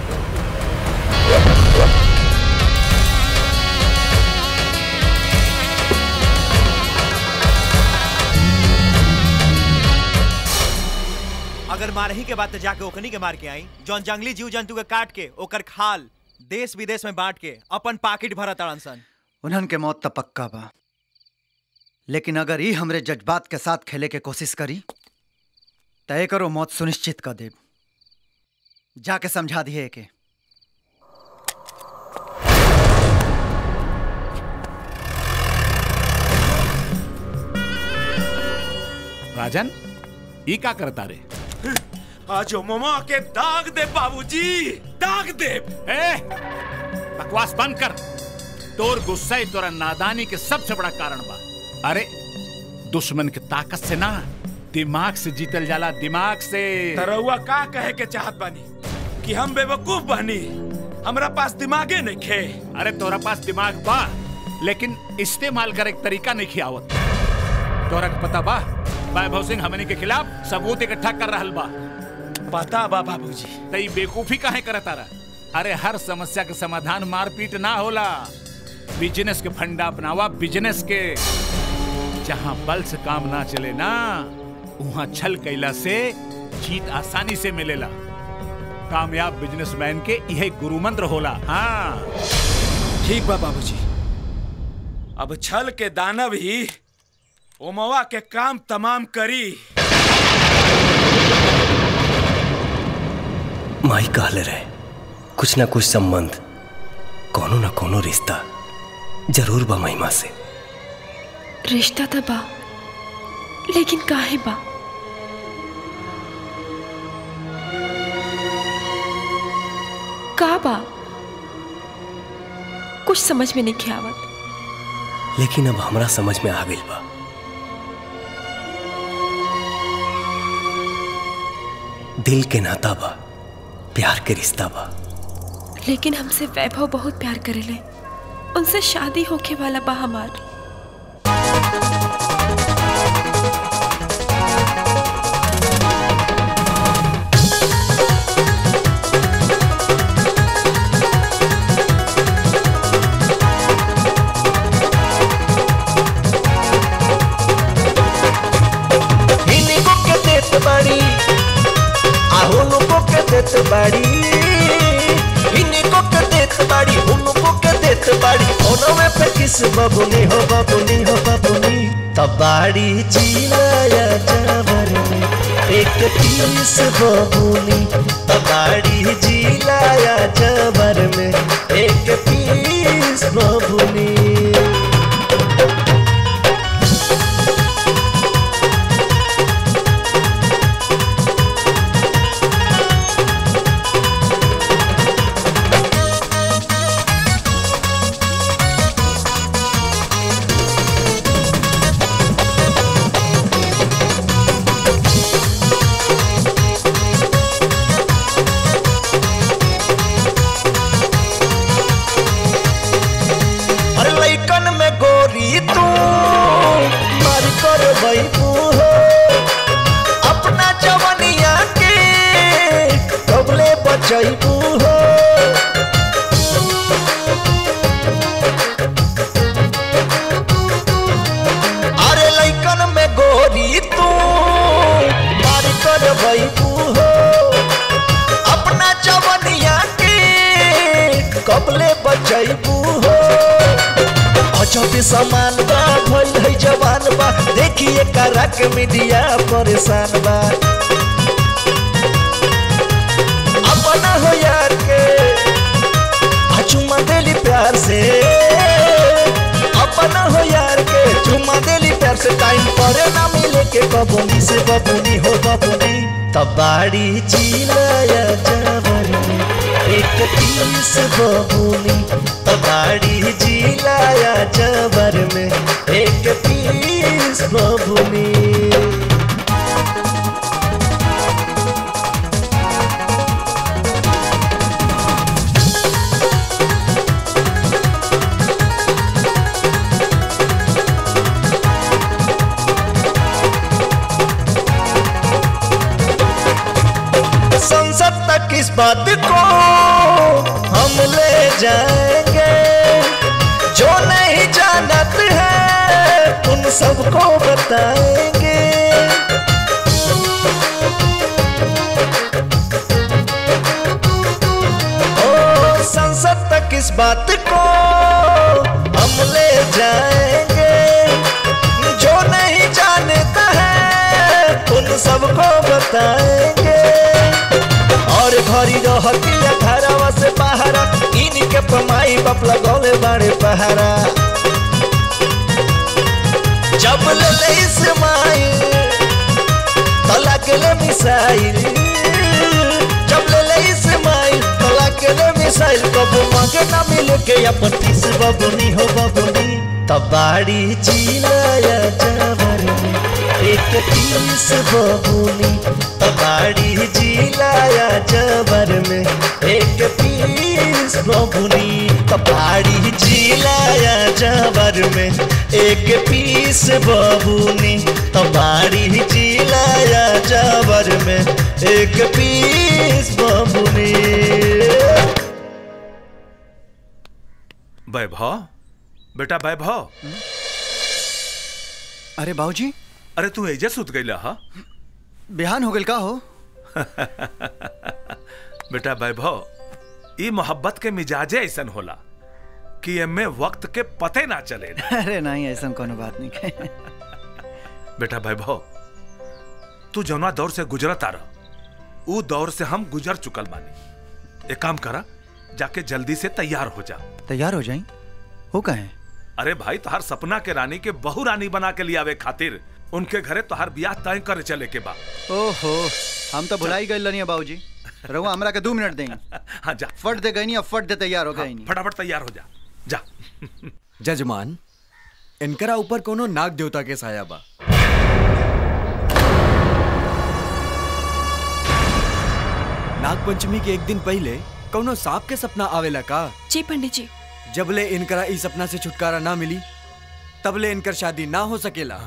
अगर मारही के बाद तो जाके ओखनी के मार के आई जौन जंगली जीव जंतु के काट के ओकर खाल देश विदेश में बांट के अपन पाकिट भरत अड़न सन उन्हन के मौत तो पक्का बा लेकिन अगर ई हमरे जज्बात के साथ खेले के कोशिश करी तय करो मौत सुनिश्चित कर देब जाके समझा दिए के राजन ई का करता रे आज ममा के दाग दे बाबूजी दाग दे ए बकवास बंद कर तोर गुस्सा ही तोरा नादानी के सबसे बड़ा कारण बा अरे दुश्मन के ताकत से ना दिमाग से जीतल जाला दिमाग से तरौआ का कहे के चाहत बानी कि हम बेवकूफ बानी हमरा पास दिमागे नहीं खे अरे तोरा पास दिमाग बा लेकिन इस्तेमाल करे के तरीका नहीं खियावत तोरा के पता बा वैभव सिंह हमनी के खिलाफ सबूत इकट्ठा कर रहल बा पता बा बाबूजी तई बेकूफी काहे करत तारा अरे हर समस्या के समाधान मारपीट ना होला बिजनेस के फंडा अपनावा बिजनेस के जहाँ बल से काम ना चले ना वहाँ छल कैला से जीत आसानी से मिलेला कामयाब बिजनेसमैन के यह गुरु मंत्र होला हाँ ठीक बा बाबूजी अब छल के दानव ही ओमवा के काम तमाम करी माई कहले रहे कुछ ना कुछ संबंध कोनो ना कोनो रिश्ता जरूर बा महिमा से रिश्ता तो बा लेकिन काहे बा का बा कुछ समझ में नहीं आवत लेकिन अब हमरा समझ में आ गई बा दिल के नाता बा प्यार के रिश्ता बा लेकिन हमसे वैभव बहुत प्यार करेले उनसे शादी होके वाला बा हमार इनको के देत बाड़ी आहो नको के देत बाड़ी इनको के देत बाड़ी उनको के देत बाड़ी ओनवे पे किस बबुनी हो बबुनी हो बबुनी तबाड़ी जिलाया जावर में एक पीस बबुनी तबाड़ी जिलाया जावर में एक पीस बबुनी अरे जैबू हो अजब समान बा भइल है जवान बा देखिए करा के मीडिया परेशान बा अपना हो यार के आ चुमा देली प्यार से अपना हो यार के चुमा देली प्यार से टाइम पर ना मिले के बबुनी से बबुनी हो बबुनी तबाड़ी जिलाया जवानी एक पीस बबुनी तबाड़ी जिलाया जबर में एक पीस बबुनी संसद तक इस बात को हम ले जाएंगे जो नहीं जानत है उन सबको बताएंगे ओ संसद तक इस बात को हम ले जाएंगे जो नहीं जानता है उन सबको बताएंगे और घरी रहती घरवा से पहारा इनके पमाई बाप लगौले बड़े पहारा जब ले ले इस्माइल तो लगले मिसाइल जब ले ले इस्माइल तो लगले मिसाइल कब मांगे ना मिले के अपन तीस बबुनी हो बबुनी तबाड़ी जिलाया जबर में एक तीस बबुनी तबाड़ी जिलाया जबर में एक पीस बबुनी तबाड़ी जिलाया जबर में एक पीस बबुनी तबाड़ी जिलाया जबर में एक पीस बबुनी वैभव बेटा वैभव अरे बाबूजी अरे तू एजे सुत गईला हा बिहान हो गल का हो बेटा वैभव ई मोहब्बत के मिजाजे ऐसन होला कि एमे वक्त के पते ना चले अरे नहीं ऐसा कोनो बात नहीं है बेटा वैभव तू जौना दौर से गुजरत आ रहा ऊ दौर से हम गुजर चुकल बानी एक काम करा जाके जल्दी से तैयार हो जा तैयार हो जाई हो कहे अरे भाई तोहार सपना के रानी के बहु रानी बना के लियावे खातिर उनके घरे तोहार ब्याह तय करे चले के बा ओहो हम तो भुलाई गए लनिया बाबूजी रहुआ हमरा के दो मिनट देंगे हाँ जा फट दे गई नहीं अब फट दे तैयार हो गई नहीं फटाफट तैयार हो जा जा जजमान इनकरा ऊपर कोनो नाग देवता के साया बा नाग पंचमी के एक दिन पहले कोनो सांप के सपना आवेला का जी पंडित जी जबले इनकरा इस सपना से छुटकारा ना मिली तबले इनकर शादी ना हो सकेला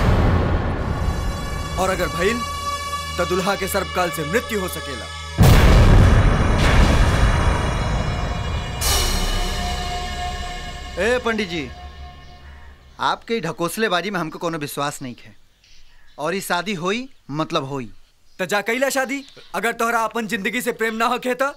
और अगर भइल तो दुल्हा के सर्वकाल से मृत्यु हो सकेला ए पंडित जी आपके ढकोसलेबाजी में हमको कोनो विश्वास नहीं है और ये शादी होई मतलब होई तो जा कैला शादी अगर तोहरा अपन जिंदगी से प्रेम ना होखे तो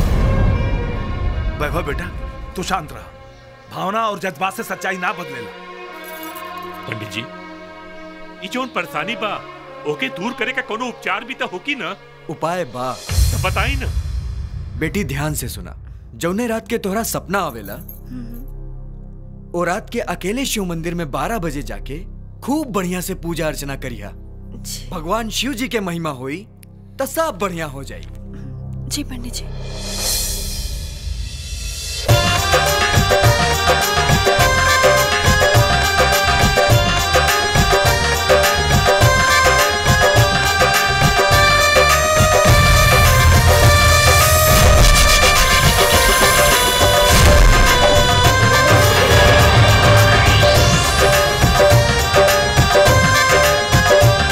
वैभव बेटा तू शांत रहा भावना और जज्बात से सच्चाई ना बदलेला पंडित जी ई जोन परेशानी बा ओके दूर करे का कोनो उपचार भी तो होकी ना उपाय बा तो बताई ना बेटी ध्यान से सुना जौने रात के तोहरा सपना आवेला ओ रात के अकेले शिव मंदिर में बारह बजे जाके खूब बढ़िया से पूजा अर्चना करिया भगवान शिव जी के महिमा होई तो सब बढ़िया हो जाई जी पंडित जी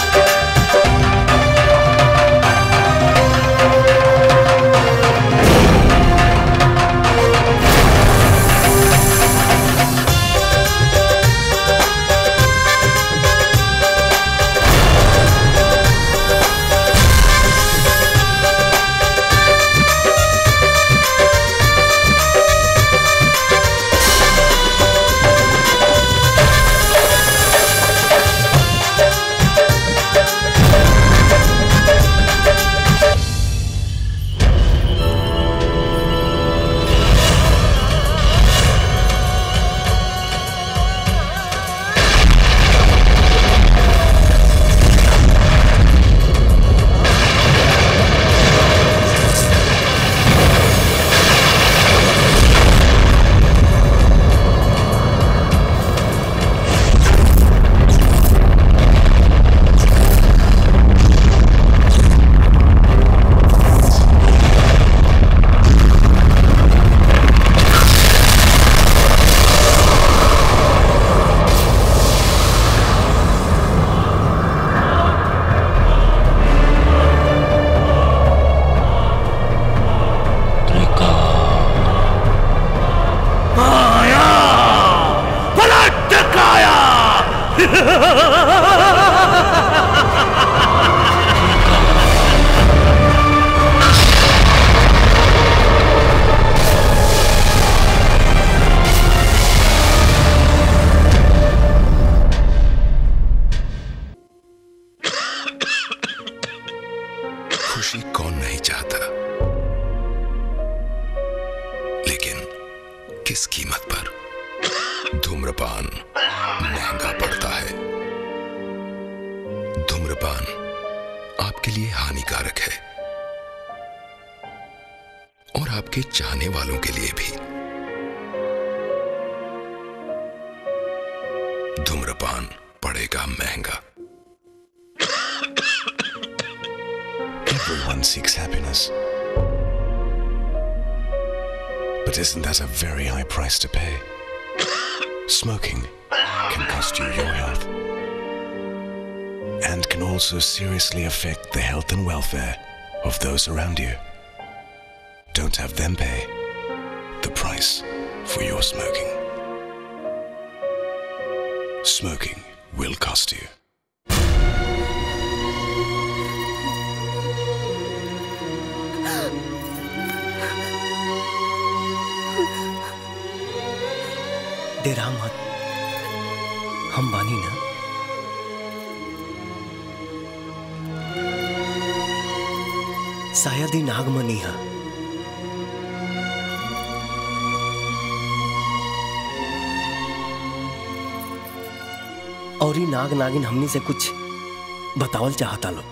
Thank खुशी कौन नहीं चाहता लेकिन किस कीमत पर धूम्रपान महंगा पड़ता है धूम्रपान आपके लिए हानिकारक है और आपके चाहने वालों के लिए भी धूम्रपान पड़ेगा महंगा Everyone seeks happiness. But isn't that a very high price to pay? Smoking can cost you your health and can also seriously affect the health and welfare of those around you. Don't have them pay the price for your smoking. Smoking will cost you. डेरा मत हम बानी ना शायद ही नागमनी है और ही नाग नागिन हमनी से कुछ बतावल चाहता लो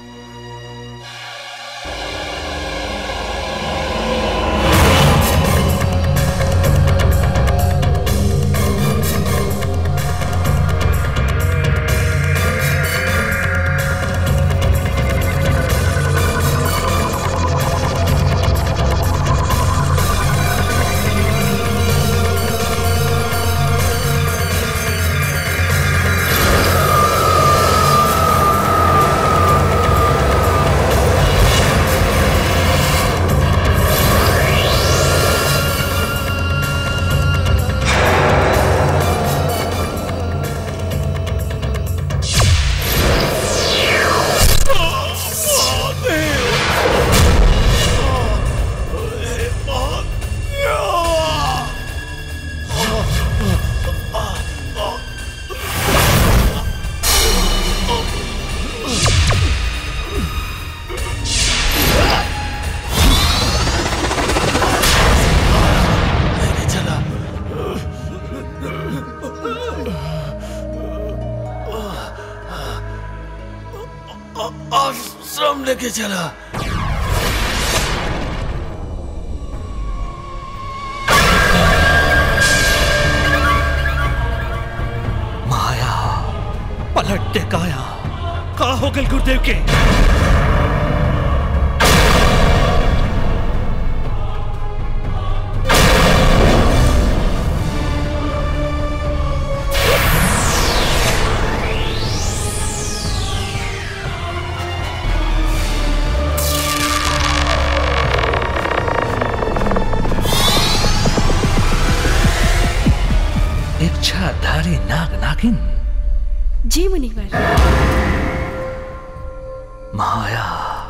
आश्रम लेके चला माया पलट दे काया का हो गल गुरुदेव के इच्छाधारी नाग नागिन जी मुनिवर माया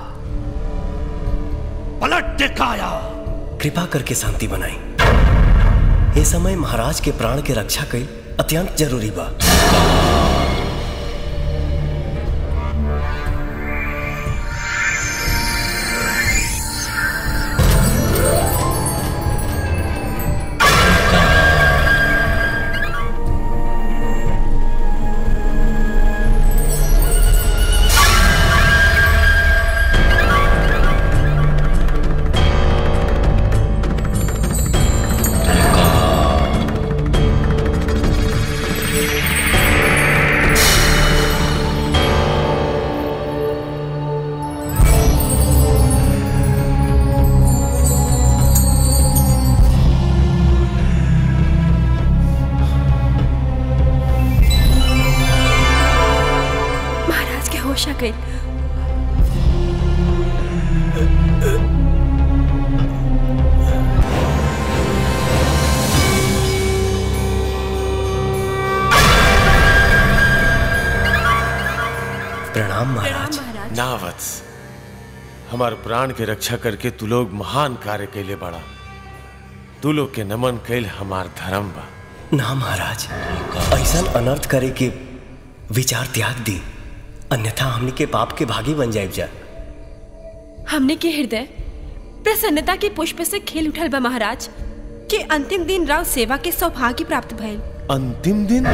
पलट दे काया कृपा करके शांति बनाई ये समय महाराज के प्राण के रक्षा कई अत्यंत जरूरी बा महाराज के होश आ गई प्रणाम महाराज ना वत्स हमार प्राण के रक्षा करके तू लोग महान कार्य कैले बड़ा तू लोग के नमन कैल हमार धर्म बा ना महाराज ऐसा अनर्थ करे के विचार त्याग दी अन्यथा हमनी के पाप के भागी बन जाए जा हमने के हृदय प्रसन्नता के पुष्प से खिल उठल बा महाराज के अंतिम दिन राव सेवा के सौभाग्य प्राप्त भइल अंतिम दिन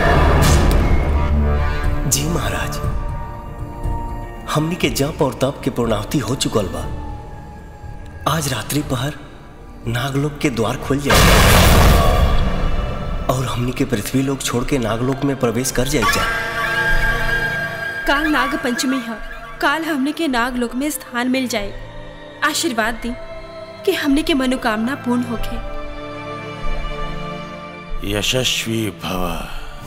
जी महाराज हमनी के जप और तप के पूर्णाहुति हो चुकल बा आज रात्रि पहर नागलोक के द्वार खुल जाए और हमनी के पृथ्वी लोक छोड़ के नागलोक में प्रवेश कर जाए जा काल नाग पंचमी है काल हमने के नाग लोक में स्थान मिल जाए आशीर्वाद दी कि हमने के मनोकामना पूर्ण होके यशस्वी भव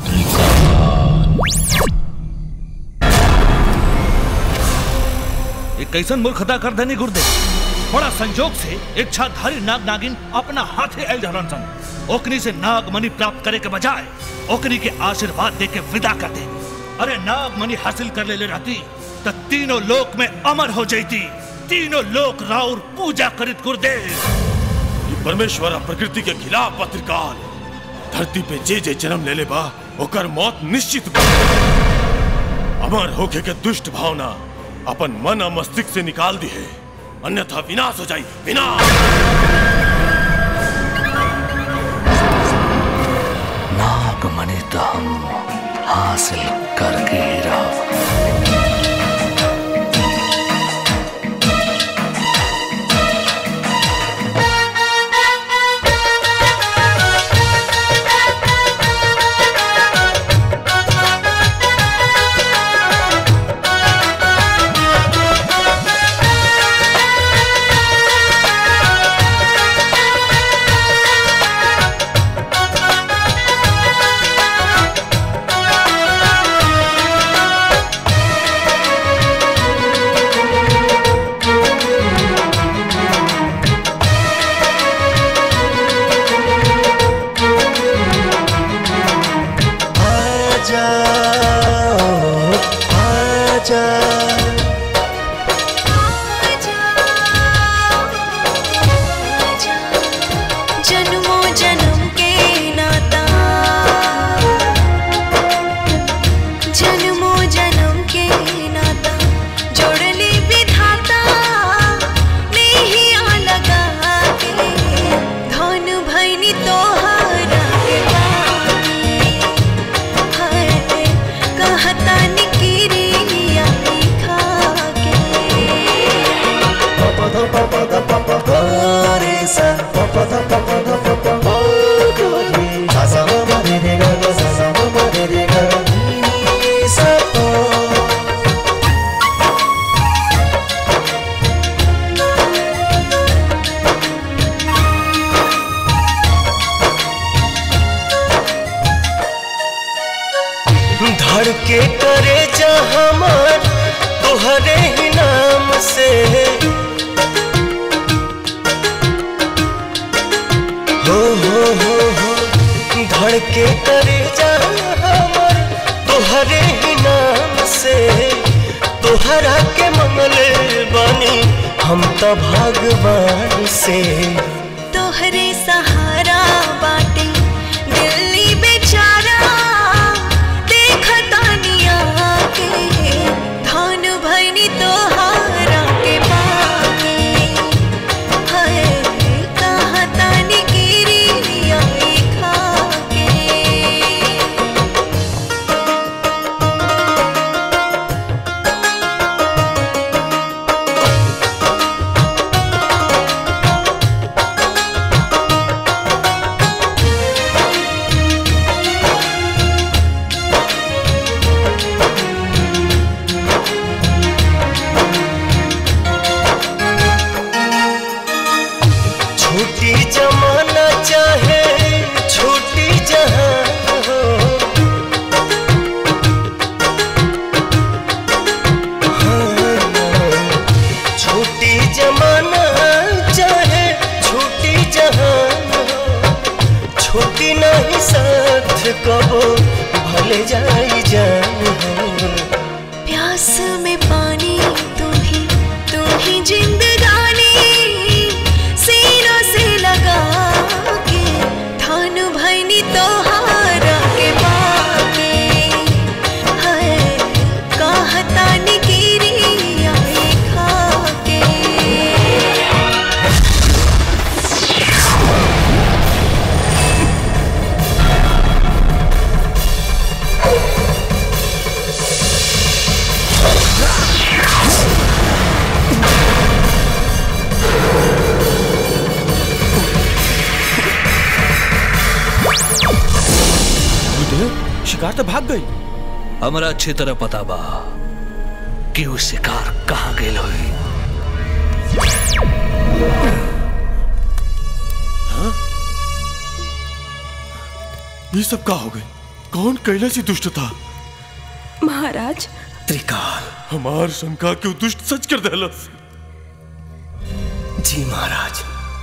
ये कैसन मूर्खता कर देनी गुरुदेव बड़ा संजोग से इच्छाधारी नाग नागिन अपना हाथे आयल रहन सन ओकनी से नाग मणि प्राप्त करे के बजाय ओकनी के आशीर्वाद दे के विदा कर दे अरे नाग मणि हासिल कर ले, ले रहती तो तीनों लोक में अमर हो जाती तीनों लोक राउर पूजा करित गुरुदेव ये परमेश्वर और प्रकृति के खिलाफ पत्रिकाल धरती पे जे जे जन्म ले ले बा ओकर मौत निश्चित बा अमर होके के दुष्ट भावना अपन मन और मस्तिष्क से निकाल दी है अन्यथा विनाश हो जाई विनाश नागमणि तो हम हासिल करके ही रहा आजा आजा जन्मों जन्म के नाता जन्मों जन्म के नाता जोड़ले विधाता नहीं आ लगा के धन भैनी तोहरा के बानी हाय कहता निकिरिया खा के पपा ध पपा ध पपा रे सा पपा ध पपा ध पपा ओ गोरी सा सा म रे रे गा गा सा सा म रे रे गा गा नी सा पा धड़के करे जा हमार तोहरे ही नाम से हो हो हो हो धड़के करे जा हमार तोहरे ही नाम से तोहरा के मंगले बानी हम तो भगवान से तोहरे सहारा बाटे दिल्ली बेचारा देखता निया के धन भैनी तोहारा के पाके हाय कहता निकिरिया खा के छोटी जमाना चाहे छोटी जहां हो हाँ, छोटी जमाना चाहे छोटी जहां हो छोटी नहीं साथ कबो भले जाई जान हो प्यास में पानी तू ही तू ही जिंदगानी सीनों से लगा के धन भैनी तोहारा के बाके हाय कहता निकिरिया खा के शिकार तो भाग गई हमरा अच्छी तरह पता बा कि वो शिकार कहाँ गेल होई ये सब का हो गए कौन कैले से दुष्ट था महाराज त्रिकाल हमार शंका क्यों दुष्ट सच कर देलस जी महाराज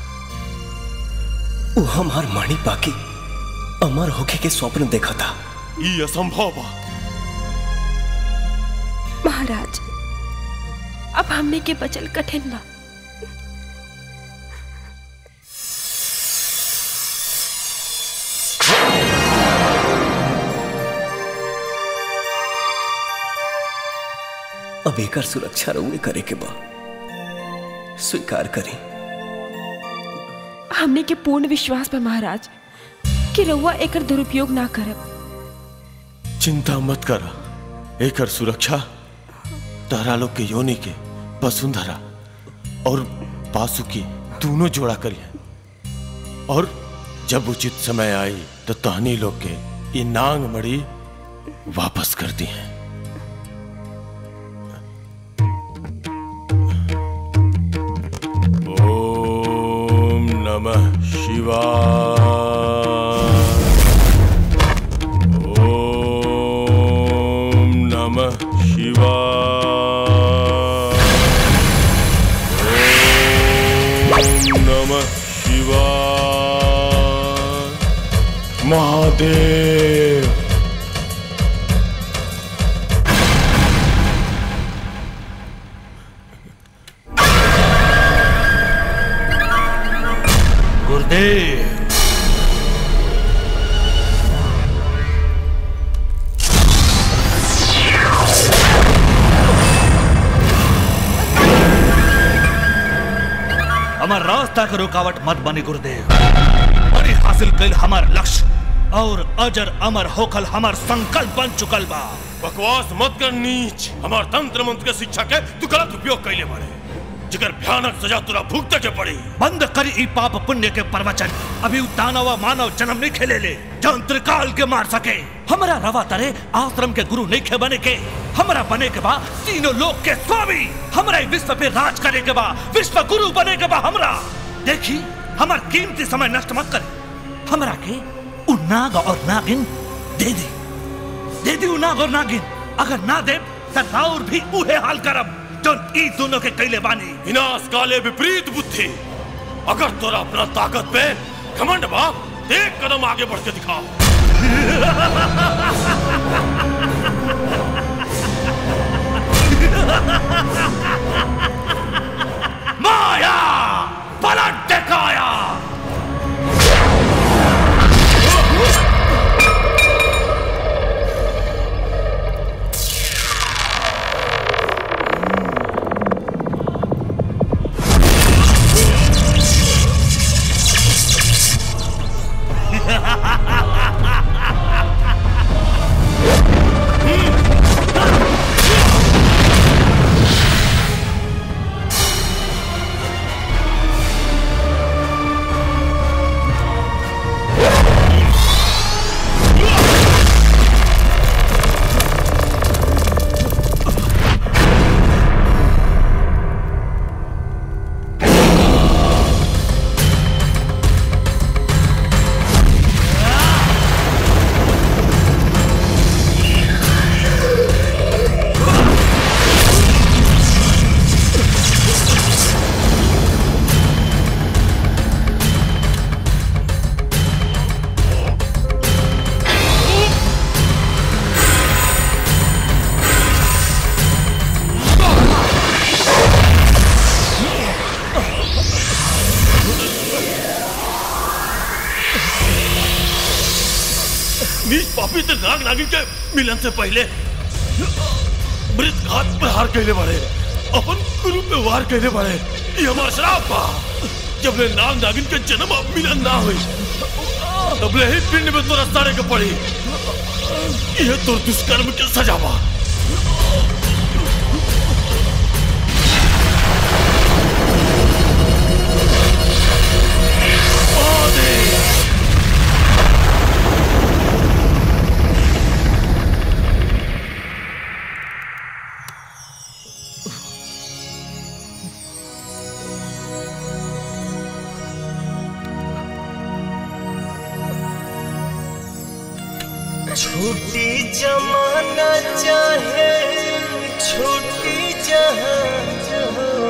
वो हमार माणी बाकी अमर होके के स्वप्न देखा था ये असंभव बा महाराज अब हमने के बचल कठिन बा अब एकर सुरक्षा रउए करे के बा स्वीकार करी हमने के पूर्ण विश्वास बा महाराज कि रउआ एकर दुरुपयोग ना करब चिंता मत कर एकर सुरक्षा तारा लोग के योनि के वसुंधरा और पासुकी दोनों जोड़ा करिए और जब उचित समय आई तो तहनी लोग के ये नांग मड़ी वापस कर दी है ओम नमः शिवाय ओम नमः शिवाय ओम नमः शिवाय महादेव गुरुदेव हमार रास्ता के रुकावट मत बनी गुरुदेव बड़ी हासिल कल हमार लक्ष्य और अजर अमर होकल हमार संकल्प बन चुकल बा बकवास मत कर नीच हमार तंत्र मंत्र के शिक्षा के तू गलत उपयोग कैले बारे जिकर भयानक सजा तुरा भुगते के पड़ी बंद करी ई पाप पुण्य के प्रवचन अभी उ दानव मानव जन्म नहीं खेले ले जौन त्रिकाल के मार सके हमारा रवा तरे आश्रम के गुरु नहीं खे बने के हमारा बने के बा तीनों लोक के स्वामी हमारा ई विश्व पे राज करे के बा विश्व गुरु बने के बा हमरा देखी हमार कीमती समय नष्ट मत करे हमरा के उ नाग और नागिन दे दे दे दी उ नाग और नागिन अगर ना दे तो राउर भी उहे हाल करब जो ई दोनों के कैले बानी विनाश काले विपरीत बुद्धि अगर तोरा अपना ताकत पे घमंड बाप एक कदम आगे बढ़ के दिखाओ माया पलट दिखाया नीच पापी ते नाग नागिन के मिलन से पहले मृत घात प्रहार कैले बारे अपन गुरु पे वार कैले बारे ये हमार श्राप बा जब ले नाग नागिन के जन्म अब मिलन ना हुई तब ले ही पिंड में तोरा सारे के पड़ी ये तो दुष्कर्म के सजा बा छूटी जमाना चाहे छूटी जहाँ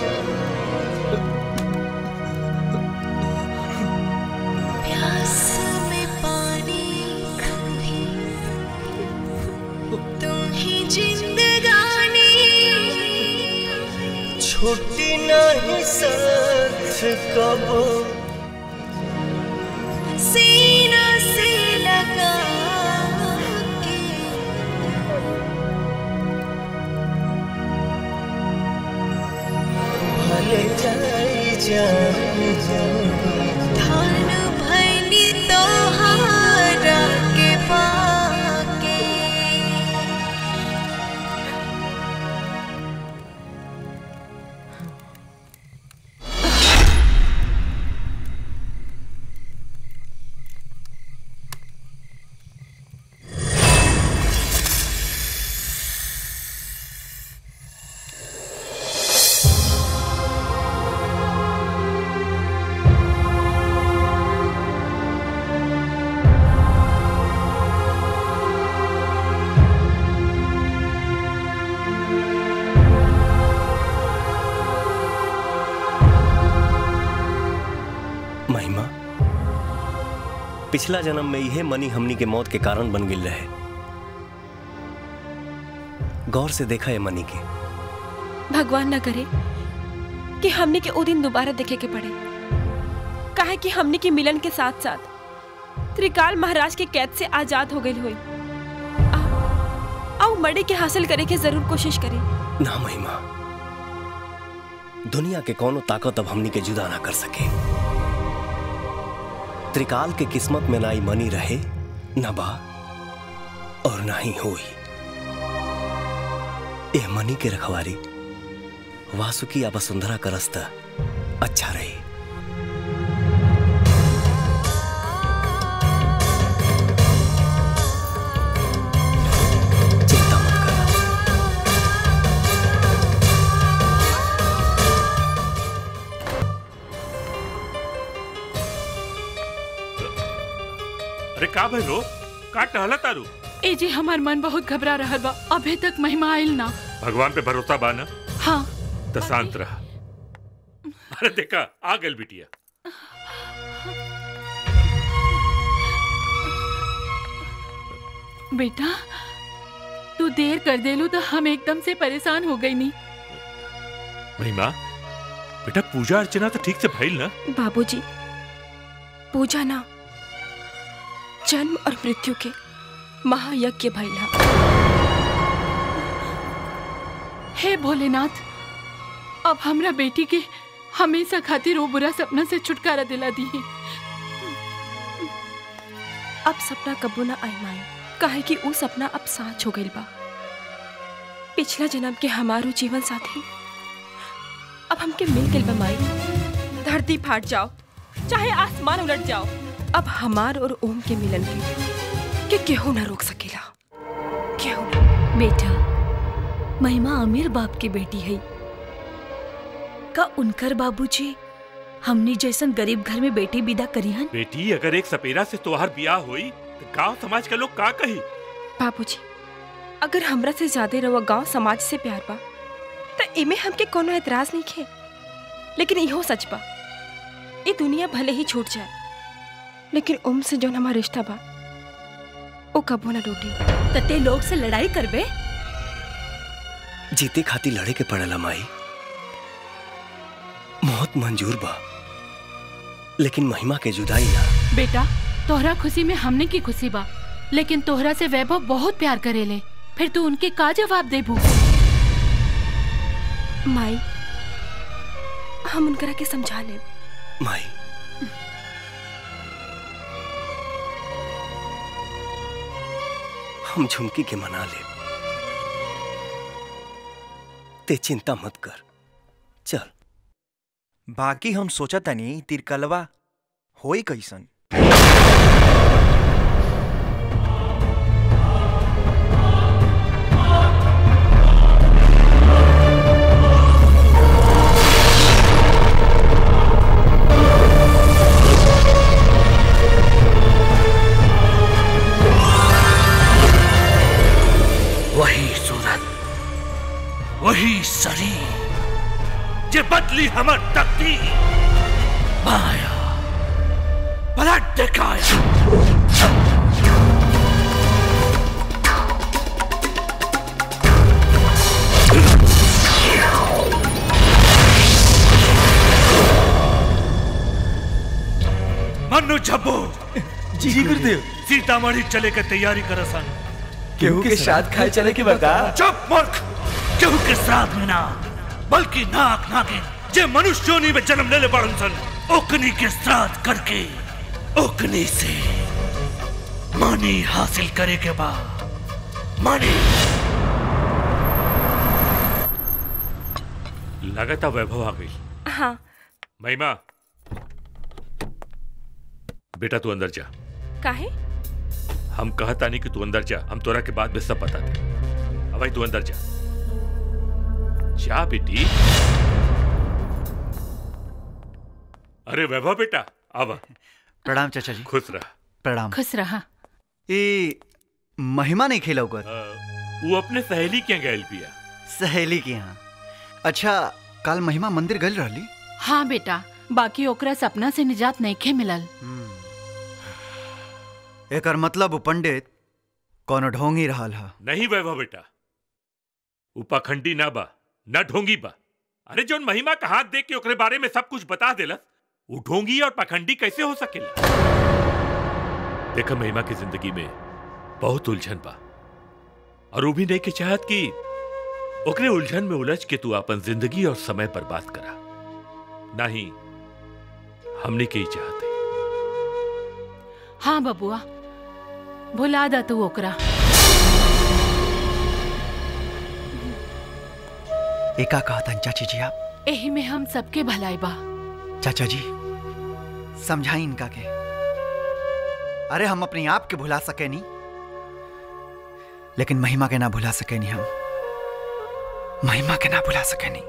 प्यास में पानी तुम ही जिंदगानी छूटी नहीं साथ कबो सीना से लगा के भले जाई जान धान भैनी तोहारा के पाके महिमा पिछला जन्म में यह मनी हमनी के मौत के कारण बन गिल रहे गौर से देखा है मनी के भगवान न करे कि हमने के ओ दिन दोबारा देखे के पड़े काहे कि हमने के मिलन के साथ साथ त्रिकाल महाराज के कैद से आजाद हो गई हुई आओ मड़े के हासिल करे के जरूर कोशिश करी ना महिमा दुनिया के कोनो ताकत अब हमनी के जुदा ना कर सके त्रिकाल के किस्मत में ना ही मनी रहे न बा और ना ही होई ए मनी के रखवारी वासुकी या वसुंधरा का रास्ता अच्छा रही अरे का भइलो का टहला तारू ए जी हमार मन बहुत घबरा रहा बा अभी तक महिमा आयल ना भगवान पे भरोसा बा ना हाँ तो शांत रहा अरे देखा आ गल बिटिया बेटा तू देर कर देलू तो हम एकदम से परेशान हो गई नहीं महिमा बेटा पूजा अर्चना तो ठीक से भइल ना बाबूजी पूजा ना जन्म और मृत्यु के महायज्ञ भैला हे भोलेनाथ अब हमरा बेटी के हमेशा खातिर वो बुरा सपना से छुटकारा दिला दी अब सपना कबू ना आई माई काहे कि वो सपना अब साँच हो गइल बा पिछला जन्म के हमारो जीवन साथी अब हमके मिल गइल बा माई धरती फाट जाओ चाहे आसमान उलट जाओ अब हमार और ओम के मिलन के के केहू ना रोक सकेला केहू ना बेटा महिमा अमीर बाप की बेटी है का उनकर बाबूजी हमनी जैसन गरीब घर में बेटी विदा करिहन बेटी अगर एक सपेरा से तोहार ब्याह हुई तो गांव समाज के लोग का कही बाबूजी अगर हमरा से ज्यादा रवा गांव समाज से प्यार बा तो इमे हमके कोनो एतराज नहीं खे लेकिन इहो सच बा ये दुनिया भले ही छूट जाए लेकिन ओम से जो हमारा रिश्ता बा वो कबो ना टूटी तते लोग से लड़ाई करबे जीते खाती लड़े के पड़ेला माई मौत मंजूर बा लेकिन महिमा के जुदाई ना बेटा तोहरा खुशी में हमने की खुशी बा लेकिन तोहरा से वैभव बहुत प्यार करेले फिर तू उनके का जवाब देबू माई हम उनकरा के समझा ले माई हम झुमकी के मना ले ते चिंता मत कर चल बाकी हम सोचा तनी तिरकलवा होई कैसन जे बदली हमर तकदीर माया पलट दिखाया मनु झब्बो जी गुरुदेव सीतामढ़ी चले के तैयारी कर सन केहू के श्राद्ध खाए चले के बता चुप मूर्ख केहू के श्राद्ध में ना बल्कि नाक नागिन जे मनुष्य योनि में जन्म लेले बड़न सन ओकनी के श्राद्ध करके ओकनी से मनी हासिल करे के बाद मनी लगातार वैभव आ गई हाँ महिमा बेटा तू अंदर जा काहे हम कहता नहीं कि तू अंदर जा हम तोरा के बाद में सब बता दे अब भाई तू अंदर जा जा बेटी अरे वैभव बेटा आवा प्रणाम चाचा जी खुश रह प्रणाम खुश रहा ई महिमा नहीं खेला कर वो अपने सहेली के गैल पिया सहेली के यहाँ अच्छा कल महिमा मंदिर गल रहली हाँ बेटा बाकी ओकरा सपना से निजात नहीं खे मिलल एकर मतलब उ पंडित कोनो ढोंगी रहल हा नहीं वैभव बेटा उ पाखंडी ना बा ना ढोंगी बा अरे जोन महिमा का हाथ देख के ओकरे बारे में सब कुछ बता देला वो ढोंगी और पाखंडी कैसे हो सकेला देखा महिमा की जिंदगी में बहुत उलझन बा और वो भी नहीं के चाहत कि ओकरे उलझन में उलझ के तू अपन जिंदगी और समय बर्बाद करा नहीं हमने के ही चाहते हाँ बबुआ भुला दा तू ओकरा एका कहतन चाची जी आप एही में हम सबके भलाई बा चाचा जी समझाई इनका के अरे हम अपने आप के भुला सके नहीं लेकिन महिमा के ना भुला सके नहीं हम महिमा के ना भुला सके नहीं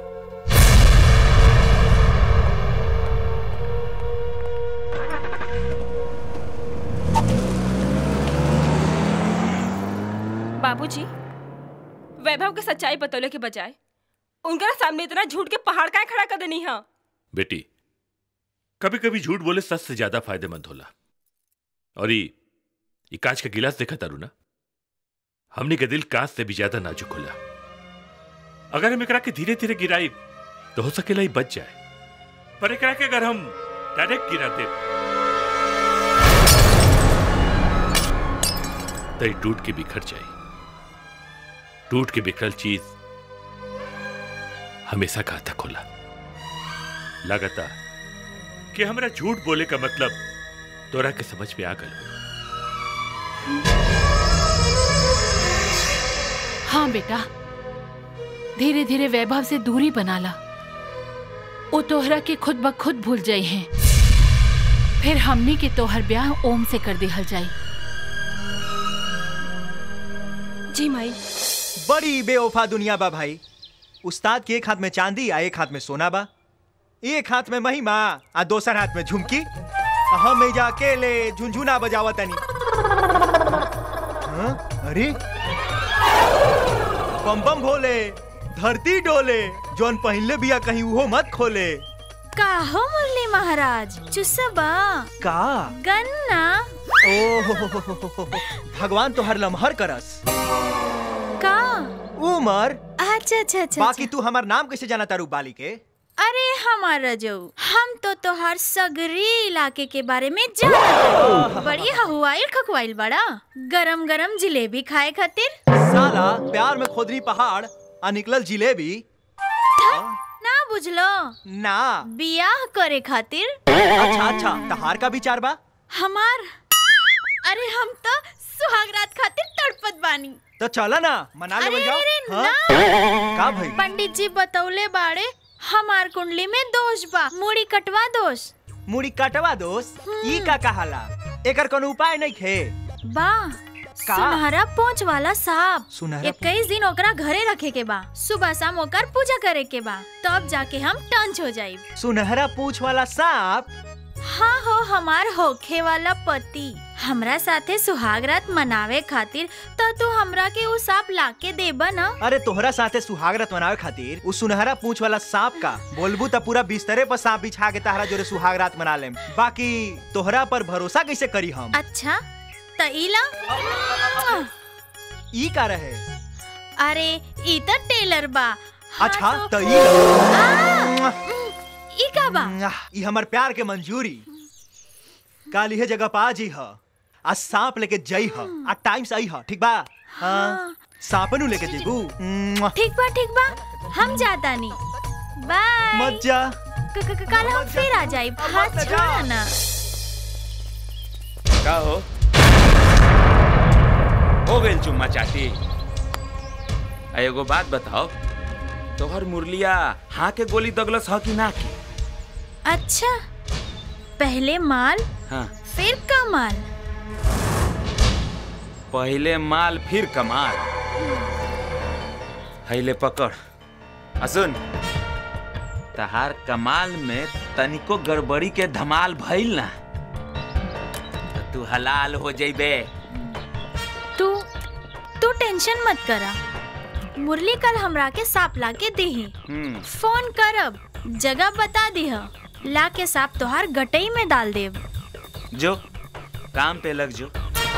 बाबूजी वैभव के सच्चाई बतौले के बजाय उनका सामने इतना झूठ के पहाड़ का खड़ा कर देनी है बेटी कभी कभी झूठ बोले सच से ज्यादा फायदेमंद होला और ये ये कांच का गिलास देखा तारू ना हमने के दिल कांच से भी ज्यादा नाजुक होला अगर हम एकरा के धीरे धीरे गिराई तो हो सकेला ही बच जाए पर एकरा के अगर हम डायरेक्ट गिरा दे तो ये टूट के बिखर जाए टूट के बिखरल चीज हमेशा घातक होला लगातार कि हमरा झूठ बोले का मतलब तोरा के समझ में आ गल हाँ बेटा धीरे धीरे वैभव से दूरी बना ला वो तोहरा के खुद ब खुद भूल जाई हैं फिर हमनी के तोहर ब्याह ओम से कर दिहल जाई जी माई बड़ी बेवफा दुनिया बा भाई उस्ताद के एक हाथ में चांदी आ एक हाथ में सोना बा एक हाथ में महिमा आ दोसर हाथ में झुमकी आ हम एजा अकेले झुनझुना बजावत तनी हाँ? अरे बम बम भोले धरती डोले जौन पहले बिया कहीं उहो मत खोले का हो मुरली महाराज चुसबा का गन्ना ओ भगवान तो हर लम्हर करस का उमर अच्छा अच्छा अच्छा बाकी तू हमार नाम कैसे जाना तारू बाली के अरे हमारा जो हम तो तोहार सगरी इलाके के बारे में जान बड़ी हवाइल खकवाइल बड़ा गरम गरम जिलेबी खाए खातिर साला प्यार में खोदरी पहाड़ आ निकलल जिलेबी ना बुझलो ना बियाह करे खातिर अच्छा अच्छा तहार का विचार बा हमार अरे हम तो सुहागरात खातिर तड़पत बानी तो चला ना मना अरे लेवल जाओ अरे हाँ? ना का भाई पंडित जी बतौले बाड़े हमार कुंडली में दोष बा मुड़ी कटवा दोष मुड़ी कटवा दोस्त ई का कहाला एकर कोनो उपाय नहीं खे बा का? सुनहरा पोंछ वाला सांप सुनहरा इक्कीस दिन ओकरा घरे रखे के बा सुबह शाम ओकर पूजा करे के बा तब जाके हम टंच हो जाइब सुनहरा पूछ वाला सांप हाँ हो हमार होखे वाला पति हमरा साथे सुहाग रात मनावे खातिर तो तू हमरा के उ सांप लाके देबा ना अरे तोहरा साथे सुहागरात मनावे खातिर उ सुनहरा पूंछ वाला सांप का बोलबू त पूरा बिस्तरे पर सांप बिछा के तहरा जोरे सुहागरात मना लेम बाकी तोहरा पर भरोसा कैसे करी हम अच्छा त इला ई का रहे अरे ई त टेलर बा अच्छा त ई ला। ई का बा ई हमर प्यार के मंजूरी काल इहे जगह पा जी ह आ सांप लेके जई ह आ टाइम से आई ह ठीक बा हाँ सांपनु लेके जेबू ठीक बा ठीक बा हम जाता नी बाय मत जा क- क- कल हम फिर आ जाई हाथ छोड़ा ना का हो हो गइल चुम्मा चाटी आ एगो बात बताओ तोहर मुरलिया हाँ के गोली दगलस ह कि ना की अच्छा पहले माल हाँ फिर कमाल पहले माल फिर कमाल हैले पकड़ आ सुन तहार कमाल में तनिको गड़बड़ी के धमाल भइल ना त तू हलाल हो जइबे तू तू टेंशन मत करा मुरली कल हमरा के सांप ला के देही हम्म फोन करब जगह बता दीह ला के सांप तोहार गटई में डाल देब जो काम पे लग जो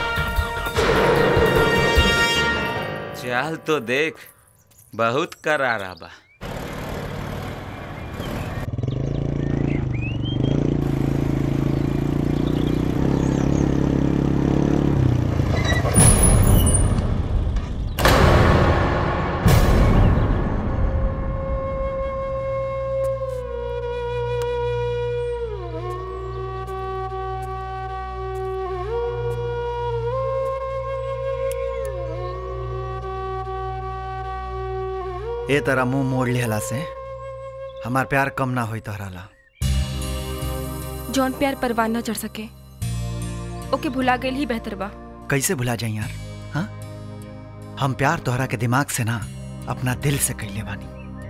चल तो देख बहुत करारा बा ए तरह मुंह मोड़ लिहला से हमार प्यार कम ना होई तोहरा ला जौन प्यार परवान न चढ़ सके ओके भुला गइल ही बेहतर बा कैसे भुला जाई यार हाँ हम प्यार तोहरा के दिमाग से ना अपना दिल से कैले बानी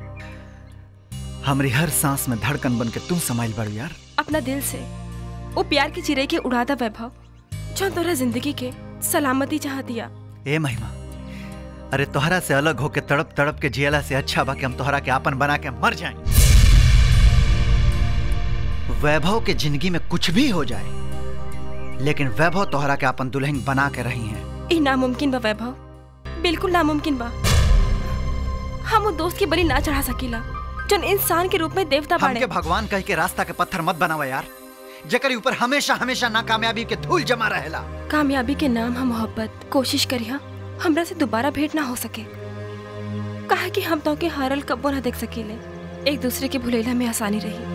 हमरी हर सांस में धड़कन बन के तू समाइल बड़ू यार अपना दिल से वो प्यार की चिरे के उड़ादा वैभव जौन तोरा जिंदगी के सलामती चाह दिया ए महिमा अरे तोहरा से अलग होके तड़प तड़प के जियला से अच्छा बा कि हम तोहरा के आपन बना के मर जाएं वैभव के जिंदगी में कुछ भी हो जाए लेकिन वैभव तोहरा के अपन दुल्हन बना के रही हैं ई नामुमकिन बा वैभव बिल्कुल नामुमकिन बा हम वो दोस्त की बलि ना चढ़ा सकीला जौन इंसान के रूप में देवता बाड़े हमके भगवान कह के रास्ता के पत्थर मत बनावा यार जेकर ऊपर हमेशा हमेशा नाकामयाबी के धूल जमा रहेला कामयाबी के नाम हम मोहब्बत कोशिश करिया हमरा से दोबारा भेंट ना हो सके कहा कि हम तो के हारल कब्बो ना देख सकीले एक दूसरे के भुलेला में आसानी रही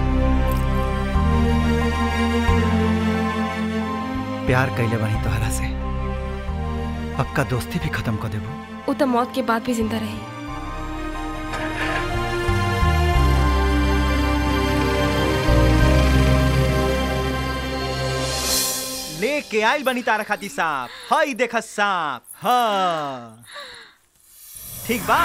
प्यार कैले बनी तोहरा से पक्का दोस्ती भी खत्म कर देबू उ तो मौत के बाद भी जिंदा रही लेके आइल बनी तारा खाती सांप हई देख सांप हाँ ठीक बा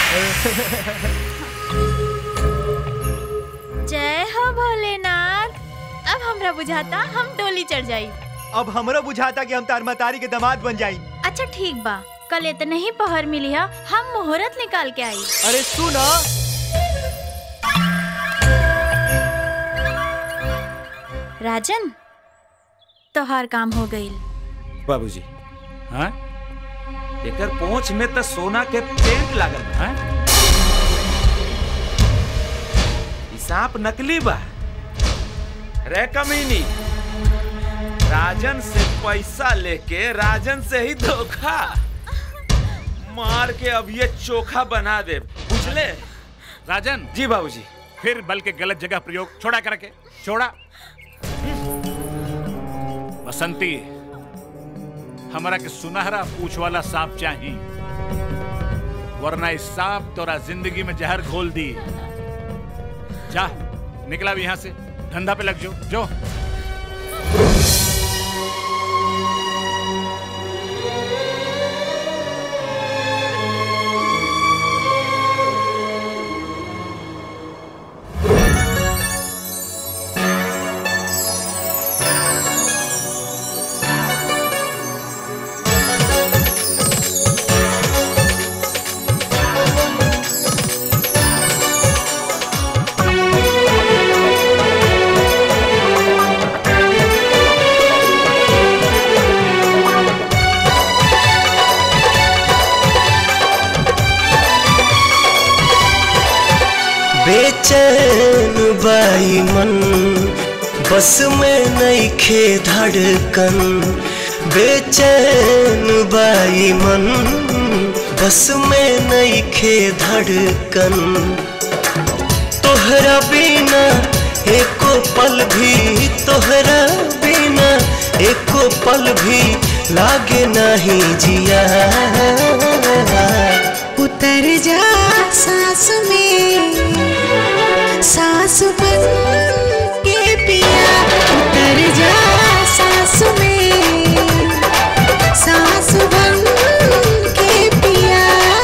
जय हो भोलेनाथ अब हमरा बुझाता हम डोली चढ़ जाई अब हमरो बुझाता कि हम तार मतारी के दामाद बन जाई अच्छा ठीक बा कल इतने ही पहर मिली है हम मुहूर्त निकाल के आई अरे सुनो राजन तोहार काम हो गई बाबूजी हाँ एकर पोंछ में तो सोना के पेंट लागल बा हैं? ई सांप नकली बा रे कमीनी राजन से पैसा लेके राजन से ही धोखा मार के अब ये चोखा बना दे बुझले राजन जी बाबूजी फिर बल के गलत जगह प्रयोग छोड़ा करके छोड़ा बसंती हमारा के सुनहरा पूछ वाला सांप चाहिए वरना इस सांप तोरा जिंदगी में जहर घोल दी जा निकला भी यहाँ से धंधा पे लग जो जो बेचैन बाई मन बस में नईखे धड़कन बेचैन बाई मन बस में नईखे धड़कन तोहरा बिना एको पल भी तोहरा बिना एको पल भी लागे नहीं जिया उतर जा सांस में सांस बन के पिया उतर जा सांस में सांस बन के पिया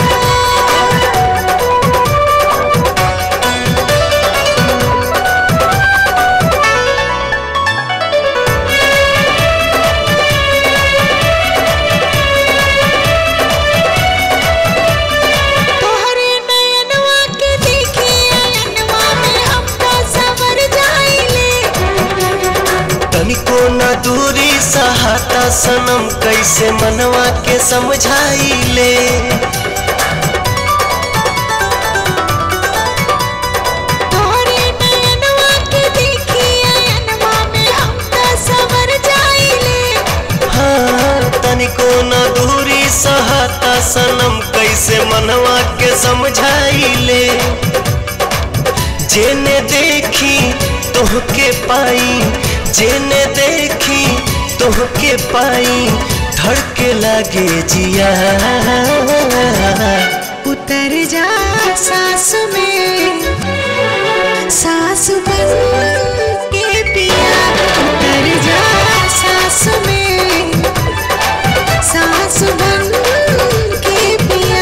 तोहरे नयनवा के देखे अयनवा में हम तो सवर जाइले तनिको न दूरी सहाता सनम कैसे मनवा के समझाई ले तोहरे नयनवा के देखे अयनवा में हम तो सवर जाइले हाँ तनिको न दूरी सहाता सनम कैसे मनवा के समझाई ले जेने देखी तोहके पाई जेने देखी तोहके पाई धड़के लागे जिया उतर जा सांस में सांस बन के पिया उतर जा सांस में सांस बन के पिया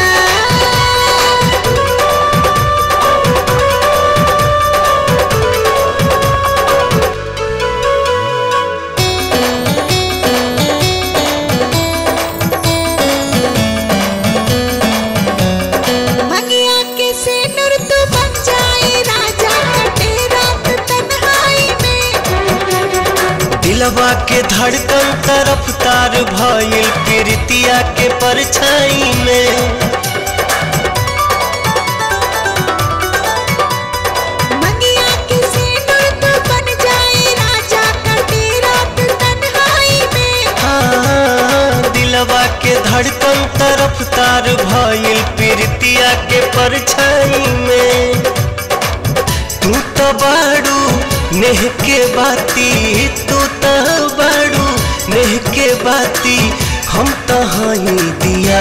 भंगिया के से नूर तू बन जाए राजा कटे रात तन्हाई में दिलवा के धड़कन तरफ तार भइल प्रीतिया के परछाई में भंगिया के से नूर तू बन जाए राजा कटे रात तन्हाई में हाँ, दिलवा के धड़कन तरफ तार भइल प्रीतिया के परछाई में तू तो बाड़ू नेह के बाती तू तो बाड़ू नेह के बाती हम तो हई दिया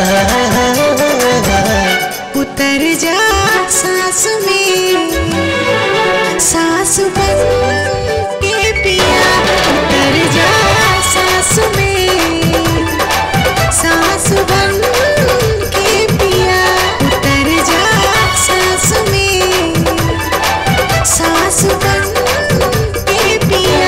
उतर जा सांस में सांस बन के पिया उतर जा सांस में सांस बन के पिया उतर जा सांस में सांस बन के पिया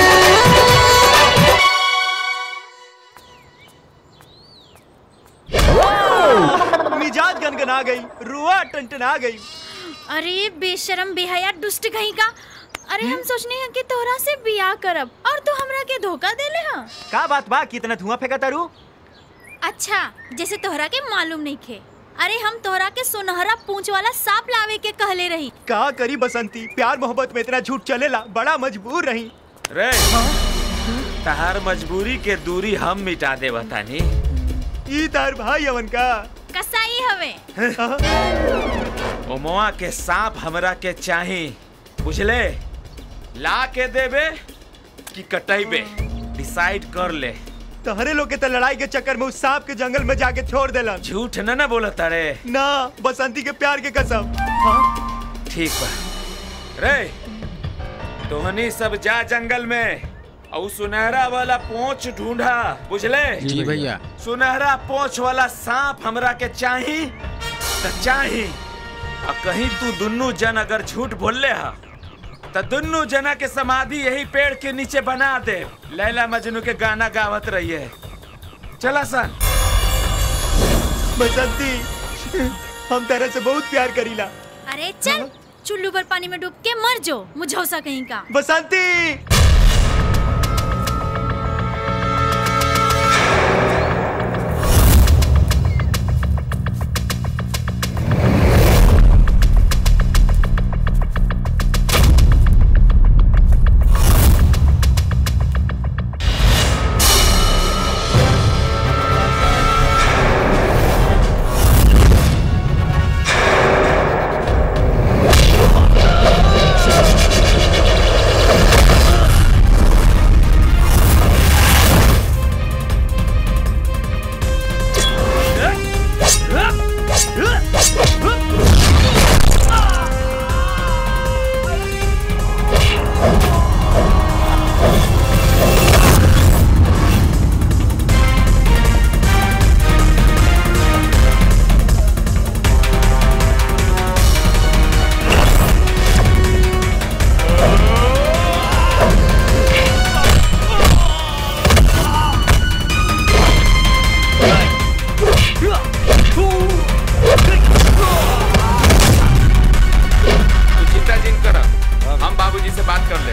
मिजाज गनगना गई रुआ टनटना गई अरे बेशरम बेहया दुष्ट कहीं का अरे हम सोचने हैं कि तोहरा से बियाह करब और तू हमरा के धोखा देले हा का बात बा कितना धुआं फेंका तारू अच्छा जैसे तोहरा के मालूम नहीं खे अरे हम तोहरा के सुनहरा पूंछ वाला सांप लावे के कहले रही का करी बसंती प्यार मोहब्बत में इतना झूठ चलेला बड़ा मजबूर रही रे तहार मजबूरी के दूरी हम मिटा दे बतानी ई तार भाई अवन का कसाई हवे ओमवा के सांप हमरा के चाही बुझले ला के देबे कि कटैबे डिसाइड कर ले तहरे लोग के तो लड़ाई के चक्कर में उस सांप के जंगल में जाके छोड़ देलन झूठ न ना बोला तारे ना बसंती के प्यार के कसम ठीक बा रे तोहनी सब जा जंगल में और सुनहरा वाला पोंछ ढूंढा बुझले जी भैया। सुनहरा पोंछ वाला सांप हमरा के चाही त चाही आ कहीं तू दुन्नू जन अगर झूठ बोलले हा त दुन्नू जना के समाधि यही पेड़ के नीचे बना दे लैला मजनू के गाना गावत रहिए चला सन बसंती हम तेरे से बहुत प्यार करीला अरे चल चुल्लू पर पानी में डूब के मर जो मुझौसा कहीं का बसंती से बात कर ले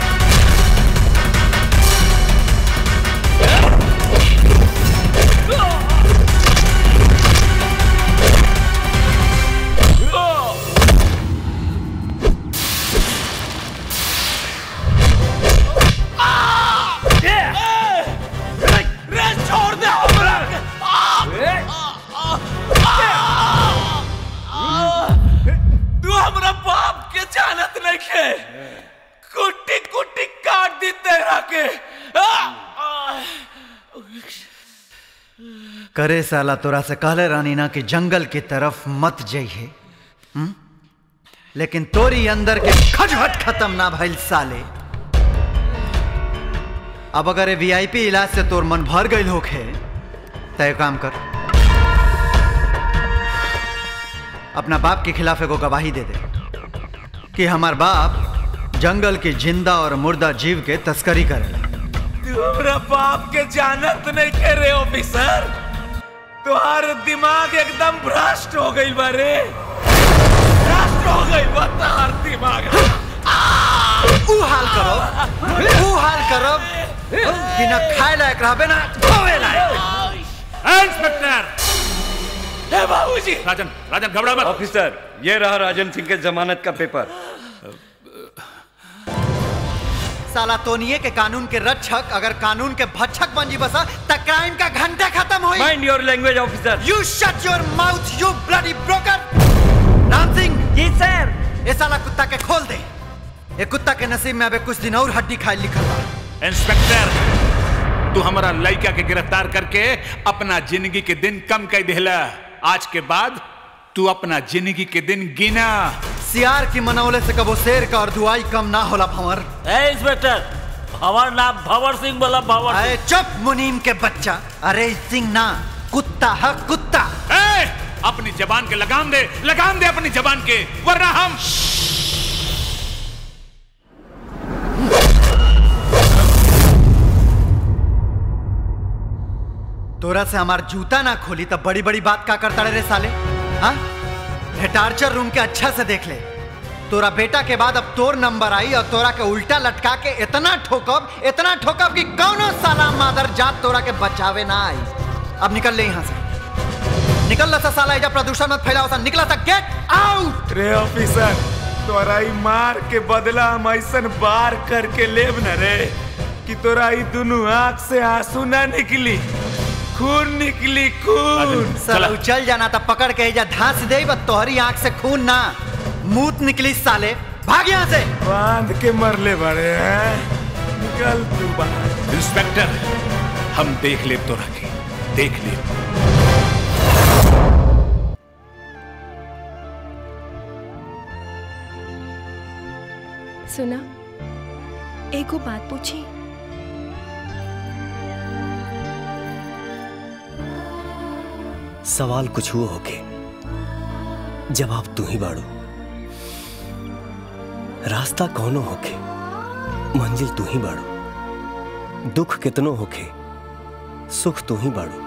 रे छोड़ दे हमरा तू हमरा बाप के जानत नहीं खे कुट्टी कुट्टी काट दी तेरा के करे साला तोरा से कहले रानी ना कि जंगल की तरफ मत जइहे हम्म? लेकिन तोरी अंदर के खटखट खत्म ना भइल साले अब अगर ये वीआईपी इलाज से तोर मन भर गई होखे तय काम कर अपना बाप के खिलाफ एगो गवाही दे दे कि हमार बाप जंगल के जिंदा और मुर्दा जीव के तस्करी करेला तू हमरा बाप के जानत नहीं खे रे ऑफिसर तुम्हार दिमाग एकदम भ्रष्ट हो गई बारे भ्रष्ट हो गई बा तोहार दिमाग ऊ हाल करो ऊ हाल करो कि ना खाए लायक रहबे ना धोवे लायक इंस्पेक्टर हे बाबूजी राजन राजन घबरा मत ऑफिसर ये रहा राजन सिंह के जमानत का पेपर साला तोनिए के कानून के रक्षक अगर कानून के भक्षक बन जी बसा त क्राइम का घंटा खत्म होई mind your language officer you shut your mouth you bloody broker Ram Singh ji sir ये साला कुत्ता के खोल दे ये कुत्ता के नसीब में अबे कुछ दिन और हड्डी खाए लिखल बा इंस्पेक्टर तू हमारा लड़का के गिरफ्तार करके अपना जिंदगी के दिन कम कर देला आज के बाद तू अपना जिंदगी के दिन गिना सियार की मनौले से कबो शेर का और दुआई कम ना होला भंवर ए इंस्पेक्टर हमार नाम भंवर सिंह बोला भंवर अरे चुप मुनीम के बच्चा अरे सिंह ना कुत्ता है कुत्ता ए, अपनी जबान के लगाम दे लगाम दे अपनी जबान के वरना हम तोरा से हमार जूता ना खोली तब बड़ी बड़ी बात का करता रे साले हाँ ये टार्चर रूम के अच्छा से देख ले तोरा बेटा के बाद अब तोर नंबर आई और तोरा के उल्टा लटका के इतना ठोकब इतना ठोकब कि कौनो साला मादर जात तोरा के बचावे ना आई अब निकल ले यहाँ से निकल ला सा साला एजा प्रदूषण मत फैलाओ सा निकला सा गेट आउट रे ऑफिसर तोरा ई मार के बदला हम ऐसन बार करके लेब न रे कि तोरा ई दुनू आंख से आंसू ना निकली खून निकली खून साला उचल जाना था पकड़ के एजा धांस दे बस तोहरी आंख से खून ना मूत निकली साले भाग यहाँ से बांध के मरले बड़े हैं निकल तू बाहर इंस्पेक्टर हम देख ले तो रखे देख ले सुना एगो बात पूछी सवाल कुछ हुआ होके जवाब तू ही बाड़ू रास्ता कौनो होके मंजिल तू ही बाड़ू दुख कितनो होके सुख तू ही बाड़ू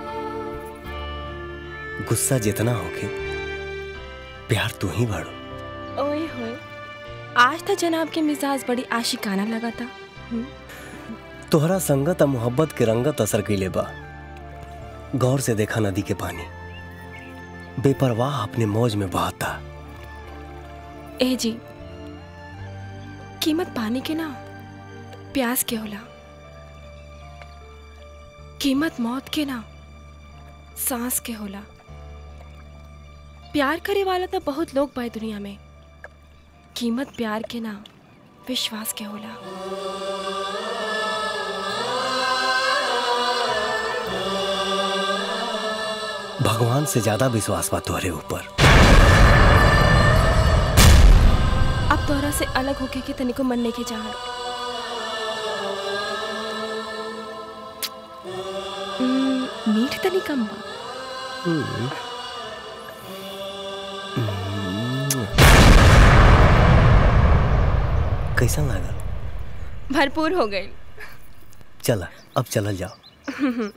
गुस्सा जितना होके प्यार तू ही बाड़ू ओए होए आज तो जनाब के मिजाज बड़ी आशिकाना लगा था हम्म, तोहरा संगत आ मोहब्बत के रंगत असर कैले बा गौर से देखा नदी के पानी बेपरवाह अपने मौज में बहाता ए जी कीमत पानी के ना प्यास के होला कीमत मौत के ना सांस के होला प्यार करे वाला तो बहुत लोग बा दुनिया में कीमत प्यार के ना विश्वास के होला भगवान से ज्यादा विश्वास बा तोहरे ऊपर अब तोहरा से अलग होके के तनिको मन नहीं के चाहत हम्म, मीठ तनी कम बा कैसा लागल भरपूर हो गई चला अब चलल जाओ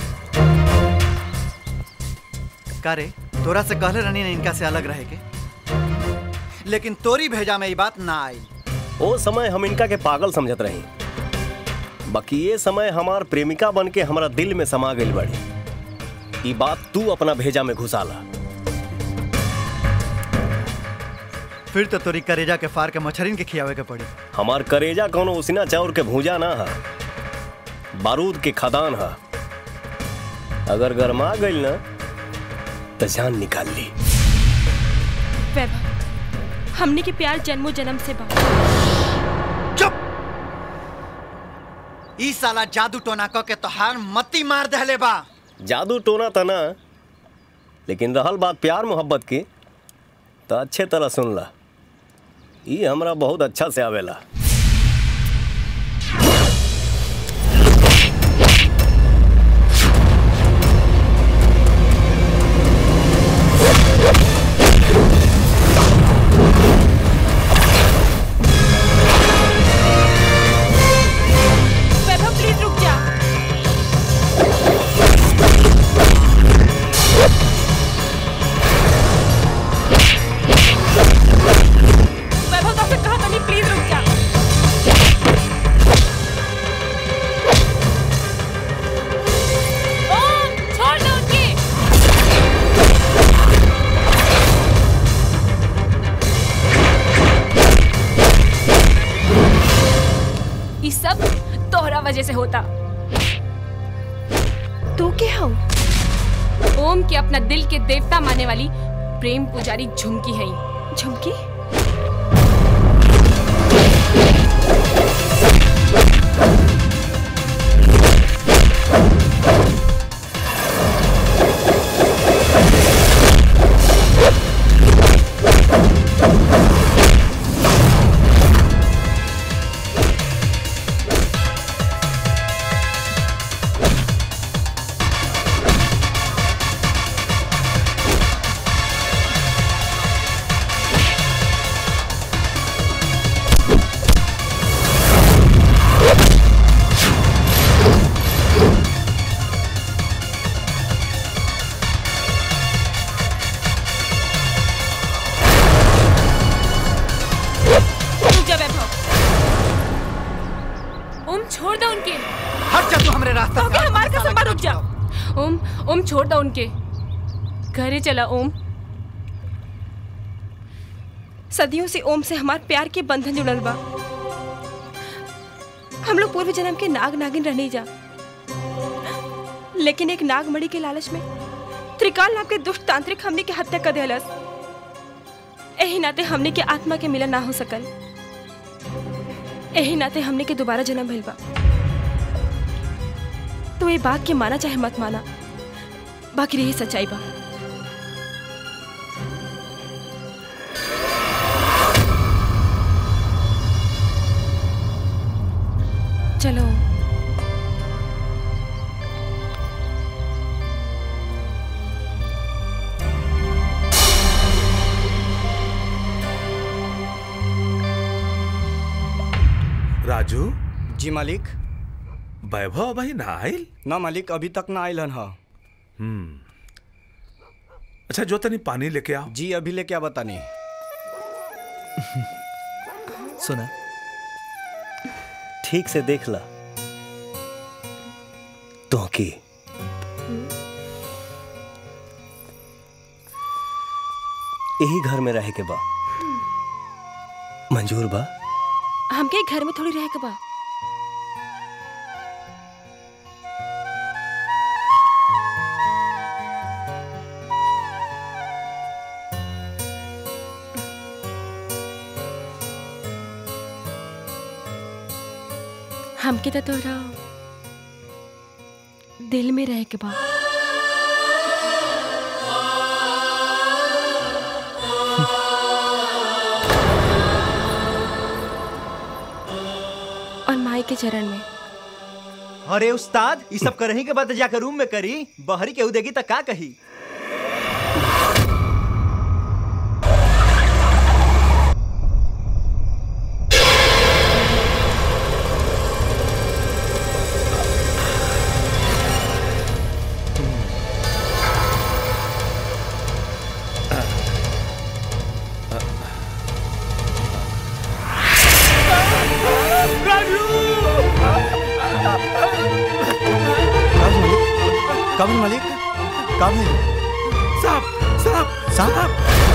का रे तोरा से कहले रहनी ना इनका से अलग रहे के लेकिन तोरी भेजा में ये बात ना आई ओ समय हम इनका के पागल समझत रही बाकी ये समय हमार प्रेमिका बन के हमारा दिल में समा गई बड़ी ई बात तू अपना भेजा में घुसाला फिर तो तोरी करेजा के फार के मछरिन के खियावे के पड़ी हमार करेजा कोनो उसिना चाउर के भूजा ना है बारूद के खदान है अगर गरमा गई ना तो जान निकाल ली वैभव हमने के प्यार जन्मों जन्म से बा ई साला जादू टोना क के तोहार मती मार दहले बा जादू टोना था ना लेकिन रहल बात प्यार मोहब्बत की तो अच्छे तरह सुन ला ई हमरा बहुत अच्छा से आवेला वैभव प्लीज रुक जा वैभव तो कहा था नहीं प्लीज रुक जा ओम छोड़ दो उनकी ये सब तोहरा वजह से होता तू क्या हो ओम के अपना दिल के देवता मानने वाली प्रेम पुजारी झुमकी है झुमकी रुक जा वैभव ओम छोड़ दो उनके हट जा तू हमरे रास्ता से हमारे कसम पर रुक जा ओम ओम छोड़ दो उनके घरे चला ओम सदियों से ओम से हमार प्यार के बंधन जुड़ल बा हम लोग पूर्व जन्म के नाग नागिन रहने जा लेकिन एक नागमणि के लालच में त्रिकाल नाम के दुष्ट तांत्रिक हमने के हत्या कर दिलस एही नाते हमने के आत्मा के मिलन ना हो सकल एही नाते हमने के दोबारा जन्म भइल बा तो ये बात के माना चाहे मत माना बाकी रही सच्चाई बा चलो राजू जी मालिक वैभव भाई ना आयल ना मालिक अभी तक ना आयल हन हा हम्म अच्छा जो तनी पानी लेके आओ जी अभी लेके आ बतानी सुना ठीक से देख ला तो की यही घर में रहे के बा मंजूर बा हमके घर में थोड़ी रह के बा हमके तो तोरा दिल में रह के बा और माई के चरण में अरे उस्ताद ये सब करही के बाद जाकर रूम में करी बहरी केहू देगी तो का कही का भइल सांप सांप सांप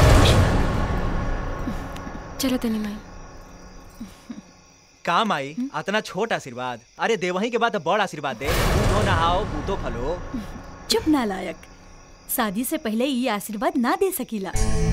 चलो तनी माई काम आई अतना छोट आशीर्वाद अरे देवही के बाद तो बड़ आशीर्वाद दे दूधो नहाओ बूतो फलो चुप नालायक शादी से पहले ये आशीर्वाद ना दे सकीला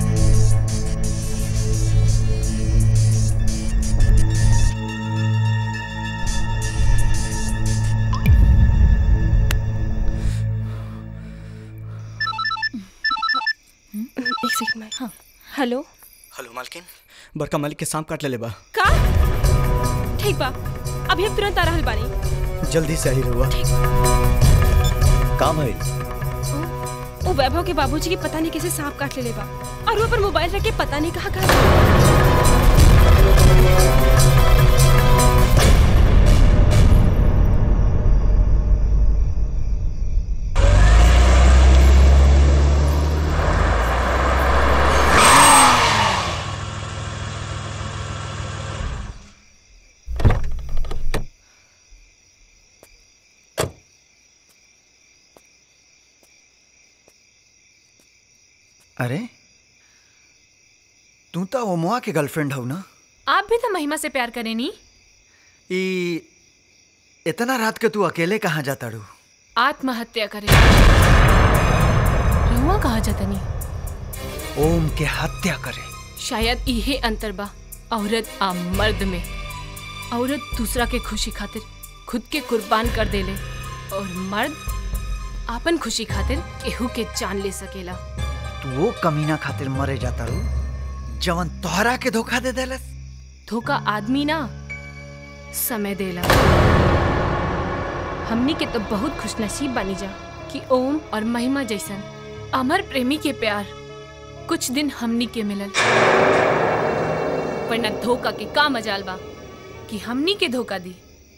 एक सेकंड में हाँ हेलो हेलो मालकिन बड़का मालिक के सांप काट ले बा का ठीक बा अभी हम तुरंत आ रहल बानी जल्दी से आई रहुआ का भइल वो वैभव के बाबूजी की पता नहीं कैसे सांप काट ले बा और वो पर मोबाइल रख के पता नहीं कहाँ कहाँ अरे तू तो ओमवा के गर्लफ्रेंड हो ना आप भी तो महिमा से प्यार करें नी ई इतना रात के तू अकेले कहाँ जाता रू आत्महत्या करें रहुआ कहा जाता नी ओम के हत्या करे शायद इहे अंतर बा औरत आ मर्द में औरत दूसरा के खुशी खातिर खुद के कुर्बान कर देले और मर्द आपन खुशी खातिर केहू के जान ले सकेला तू वो कमीना खातिर मरे जाता रू जवन तोहरा के धोखा दे देलस धोखा आदमी ना समय देला हमनी के तो बहुत खुशनसीब बनी जा कि ओम और महिमा जैसन अमर प्रेमी के प्यार कुछ दिन हमनी के मिलल वरना धोखा के का मजाल बा कि हमनी के धोखा दी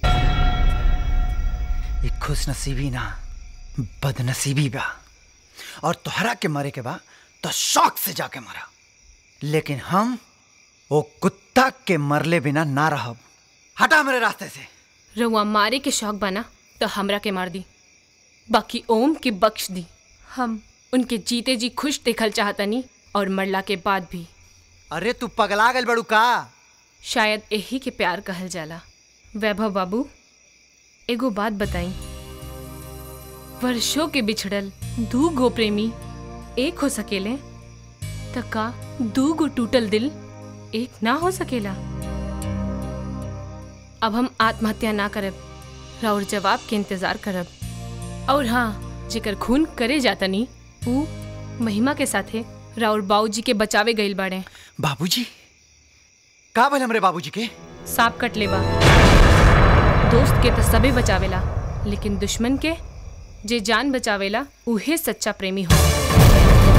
ये खुश नसीबी ना बदनसीबी बा और तोहरा के मरे के बा तो शौक से जाके मरा लेकिन हम वो कुत्ता के मरले बिना ना रहब हटा मेरे रास्ते से रउआ मारे के शौक बना तो हमरा के मार दी बाकी ओम के बख्श दी हम उनके जीते जी खुश देखल चाहतनी और मरला के बाद भी अरे तू पगला गल बड़ू का शायद यही के प्यार कहल जाला वैभव बाबू एगो बात बताई वर्षों के बिछड़ल दू गो प्रेमी एक हो सकेले त का दू गो टूटल दिल एक ना हो सकेला अब हम आत्महत्या ना करब और जवाब के इंतजार करब और हाँ जेकर खून करे जातनी ऊ महिमा के साथे राउर बाबूजी के बचावे गइल बाड़े बाबूजी का भल हमरे बाबूजी के सांप कट लेबा दोस्त के तो सबे बचावेला लेकिन दुश्मन के जे जान बचावेला उहे सच्चा प्रेमी हो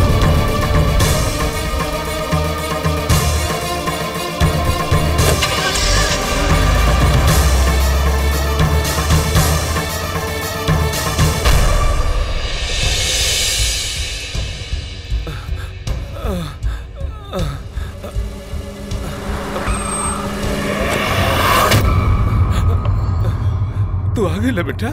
तू आ गई बेटा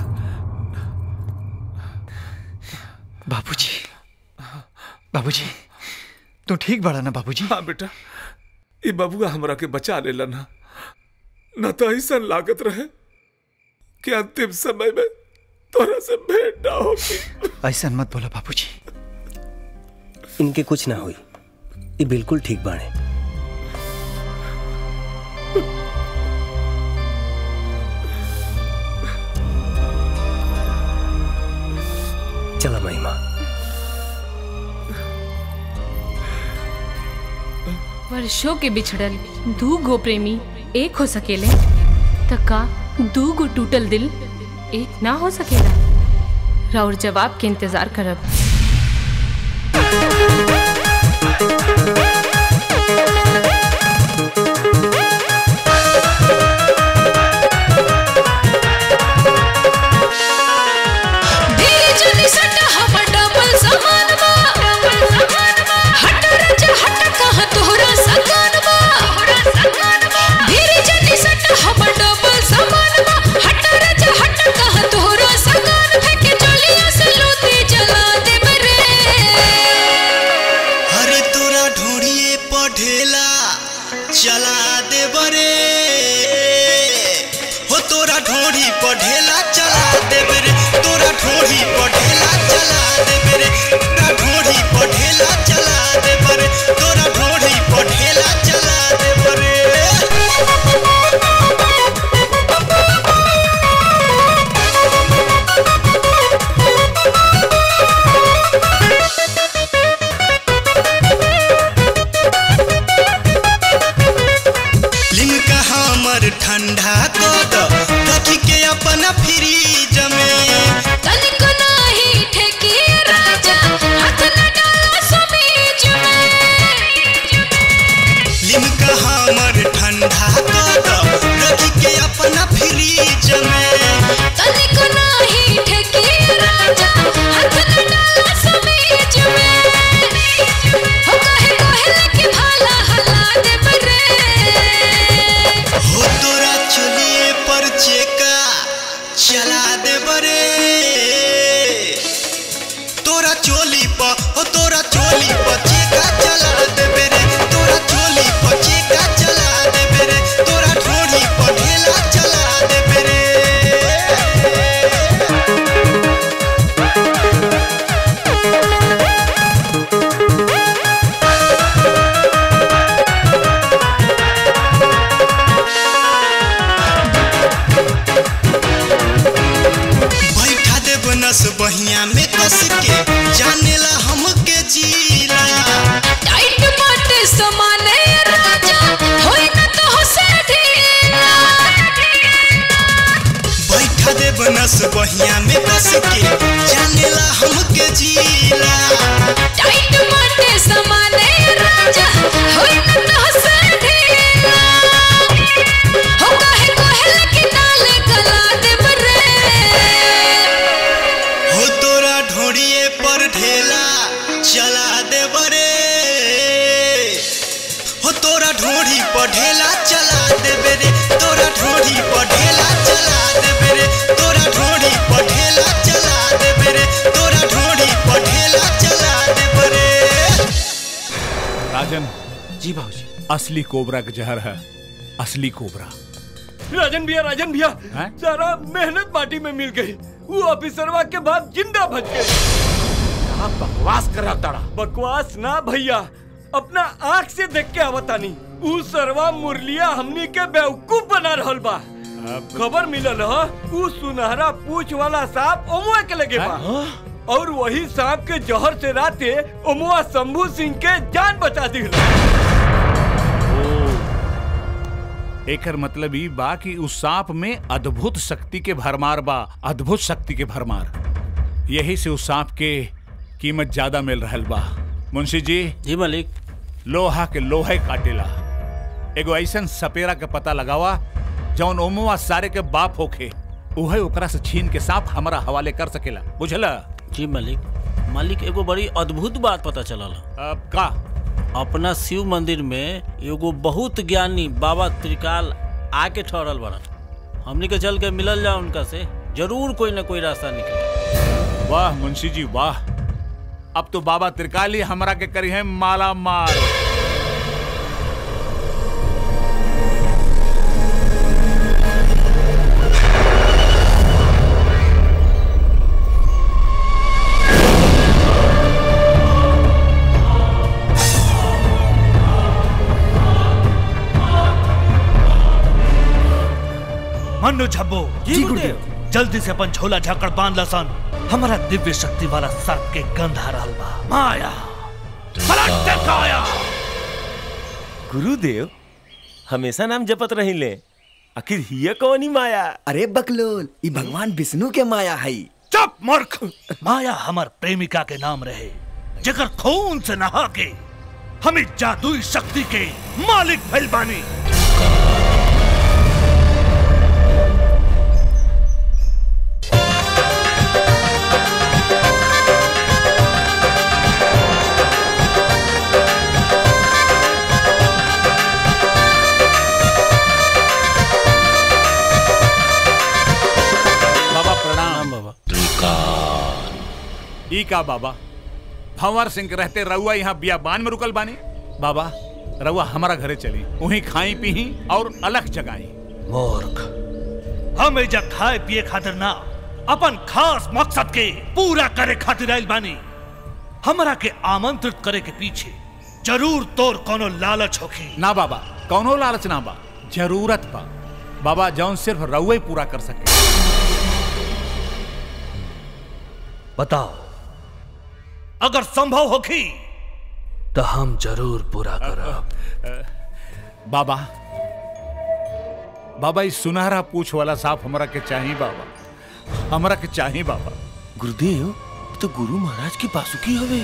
बाबूजी बाबूजी तू ठीक बड़ा ना बाबूजी हाँ बेटा ये बबुआ हमरा के बचा लेला ना न तो ऐसा लागत रहे कि अंतिम समय में तोरा से भेंट ना होगी ऐसा मत बोला बाबूजी इनके कुछ ना हुई ये बिल्कुल ठीक बाणे चला महिमा वर्षों के बिछड़ल दू गो प्रेमी एक हो सकेले त का दू गो टूटल दिल एक ना हो सकेला राउर जवाब के इंतजार करब धीरे चली सट हमर डबल समान बा हट रज हट कहाँ तोहरा सकान बा धीरे चली सट हमर डबल समान बा हट रज हट कहाँ तोहरा सकान फेंके चलिया से लोती जला दे रे चला दे बरे हो तोरा ढोरी पर ढेला चला दे बरे तोरा ढोरी पर ढेला चला दे बरे तोरा ढोरी पर ढेला चला दे बरे तोरा ढोरी पर ढेला चला दे बरे लिमका हमर ठंडा कद रखी के अपना फ्रीज में तनिको नाही ठेकी राजा हाथ न डाला समीज में लिमका हमर ठंडा कद रखी के अपना फ्रीज में तनिको नाही ठेकी राजा हाथ न डाला समीज में हो कहे कहे लगे भाला हला दे बरे हो तोरा चलिए पर चेका चला दे बरे तोरा चोली पर हो तोरा चोली पर चेका चला दे बेरे तोरा चोली पर चेका चला दे बेरे तोरा ढोरी पर ढेला चला दे बेरे बैठा दे बनस बहिया में कस के जानेला हमके जीला टाइट बाटे समाने राजा होई न तो हो से ढीला बैठा दे बनस बहिया में कस के जानेला हमके जीला टाइट बाटे समाने राजा होई न तो हो से ढीला हो काहे कोहे लगी नाले गला दे बरे हो तोरा ढोड़िए पर ढेला चला दे बरे हो तोरा ढोड़ी पर ढेला चला दे बेरे तोरा ढोड़ी पर ढेला चला दे बेरे तोरा ढोड़ी पर ढेला चला दे बेरे तोरा ढोड़ी पर ढेला चला दे बरे राजन जी बाबूजी असली कोबरा का जहर है असली कोबरा राजन भैया राजन भैया सारा मेहनत माटी में मिल गई वो ऑफिसरवा के बाद जिंदा बच गए कहा बकवास करा ताड़ा बकवास ना भैया अपना आंख से देख के आवतानी ऊ सरवा मुरलिया हमनी के बेवकूफ बना रहल बा खबर मिलल ह ऊ सुनहरा पूछ वाला सांप ओमुआ के लगे बा और वही सांप के जहर से राते ओमुआ शंभू सिंह के जान बचा दी एकर मतलब ई बा कि उस सांप में अद्भुत शक्ति के भरमार बा अद्भुत शक्ति के भरमार यही से उस सांप के कीमत ज्यादा मिल रहल बा मुंशी जी जी मालिक लोहा के लोहे काटेला एगो ऐसन सपेरा के पता लगावा जौन ओमुआ सारे के बाप होखे उहे ओकरा से छीन के सांप हमारा हवाले कर सकेला बुझला जी मालिक मालिक एगो बड़ी अद्भुत बात पता चलल अब का अपना शिव मंदिर में एगो बहुत ज्ञानी बाबा त्रिकाल आके ठहरल बड़न हमनी के चल के मिलल जा उनका से जरूर कोई ना कोई रास्ता निकले वाह मुंशी जी वाह अब तो बाबा त्रिकाली हमरा के करी है माला माल मन्नू झब्बो जी, गुरुदेव। जल्दी से अपन झोला झाकड़ बांध लसन हमारा दिव्य शक्ति वाला सर्प के गंध आ रहल बा माया पलट काया गुरुदेव हमेशा नाम जपत रहिले आखिर हिय कौनी माया अरे बकलोल ई भगवान विष्णु के माया है चुप मूर्ख माया हमार प्रेमिका के नाम रहे जेकर खून से नहा के हमें जादुई शक्ति के मालिक भइल बानी बाबा प्रणाम बाबा ई का बाबा भंवर सिंह के रहते रउआ यहाँ बियाबान में रुकल बानी बाबा रउआ हमारा घरे चली वहीं खाई पी और अलग जगाई मूर्ख हम एजा खाए पिए खातिर ना अपन खास मकसद के पूरा करे खातिर आइल बानी हमरा के आमंत्रित करे के पीछे जरूर तोर कोनो लालच होखी ना बाबा कौनो लालच ना बा जरूरत बा बाबा जौन सिर्फ रउए पूरा कर सके बताओ अगर संभव होखी तो हम जरूर पूरा करब बाबा बाबा इस सुनहरा पूछ वाला सांप हमरा के चाहिए बाबा हमरा के चाहिए बाबा गुरुदेव तो गुरु महाराज की बासुकी हवे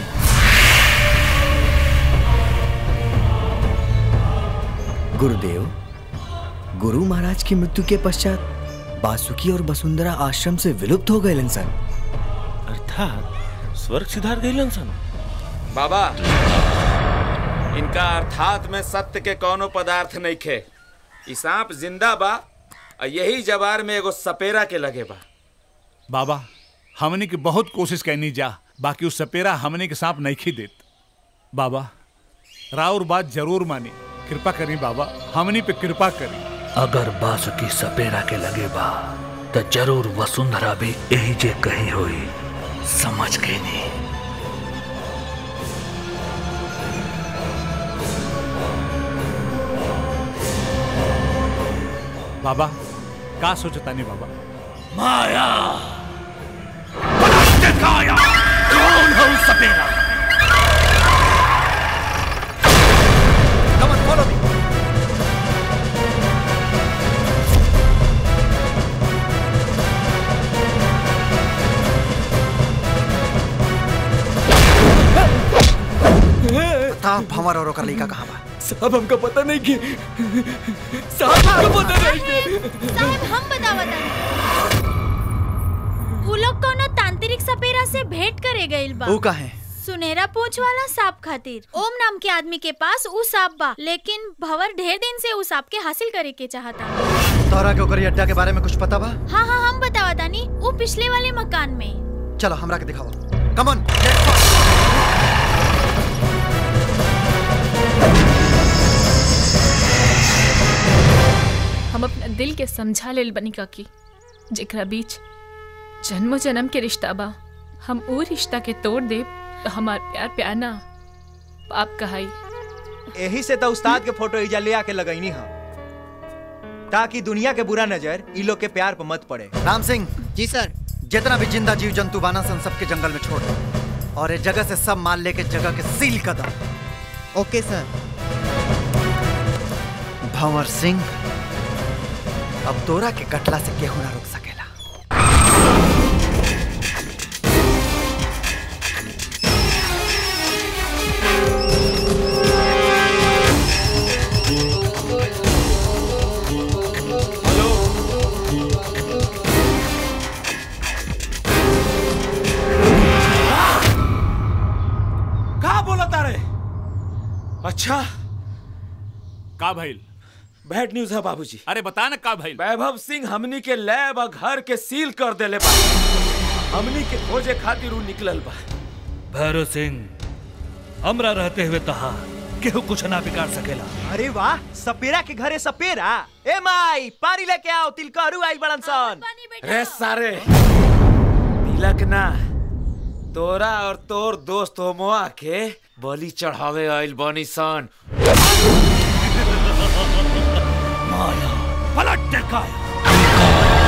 गुरुदेव गुरु महाराज की मृत्यु के पश्चात बासुकी और वसुंधरा आश्रम से विलुप्त हो गए इंसान अर्थात स्वर्ग सिधार गए सन बाबा इनका अर्थात में सत्य के कोनो पदार्थ नहीं खे ई सांप जिंदा बा और यही जवार में एगो सपेरा के लगे बा बाबा हमने की बहुत कोशिश करनी जा बाकी उस सपेरा हमने के सांप नहीं खी देत बाबा राउर बात जरूर मानी कृपा करी बाबा हमनी पे कृपा करी अगर बासुकी सपेरा के लगे बा तो जरूर वसुंधरा भी यही जे कही होई समझ गई नहीं बाबा का सोचता नहीं बाबा माया काया कौन है उस सपेरा Come on, follow me. Pratap भंवर और ओकर लइका कहाँ बा साहब हमका पता नहीं कि साहब हमका पता नहीं कि साहब हम बतावत उ लोग कोनो तांत्रिक सपेरा से भेंट करे गइल बा ऊ काहे सुनहरा पूंछ वाला सांप खातिर ओम नाम के आदमी के पास ऊ सांप बा लेकिन भंवर ढेर दिन से ऊ सांप के हासिल करे के चाहता तोहरा के ओकर अड्डा के बारे में कुछ पता बा हाँ हाँ हम बतावा तानी ऊ पिछले वाले मकान में चलो हमरा के दिखाओ कम ऑन हम अपना दिल के समझा लेल बनी काकी जेकरा बीच जन्मो जन्म के रिश्ता बा हम वो रिश्ता के तोड़ दे तो हमार प्यार प्यार ना पाप कहाई यही से तो उस्ताद के फोटो इजा ले आके लगैनी हम ताकि दुनिया के बुरा नजर इ लोग के प्यार पर मत पड़े राम सिंह जी सर जितना भी जिंदा जीव जंतु बाना सन सबके जंगल में छोड़ दो और इस जगह से सब माल लेके जगह के सील कर दो ओके सर भंवर सिंह अब तोरा के कटला से केहू ना रोक सकेला का बोला तारे अच्छा का भइल बैड न्यूज है बाबूजी अरे बता ना का भइल वैभव सिंह हमनी के लैब और घर के सील कर देले बा हमनी के खोजे खातिर उ निकलल बा भैरव सिंह हमरा रहते हुए तहा केहू कुछ ना बिगाड़ सकेला अरे वाह सपेरा के घरे सपेरा ए माई पानी लेके आओ तिलकहरू आई बड़न सन रे सारे तिलक ना तोरा और तोर दोस्त होमोआ के बलि चढ़ावे आइल बनी सन माया पलट काया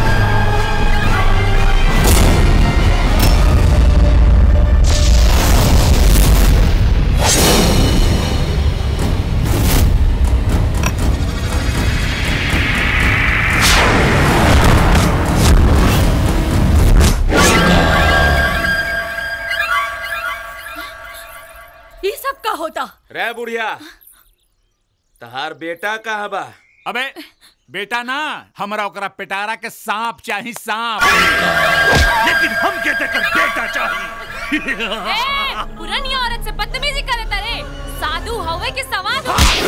ये सब का होता रे बुढ़िया तहार बेटा कहाँ बा अबे बेटा ना हमरा ओकरा पिटारा के सांप चाही सांप लेकिन हम के देकर बेटा चाहिए पुरानी औरत से बदतमीजी करे तारे साधु हवे के सवाद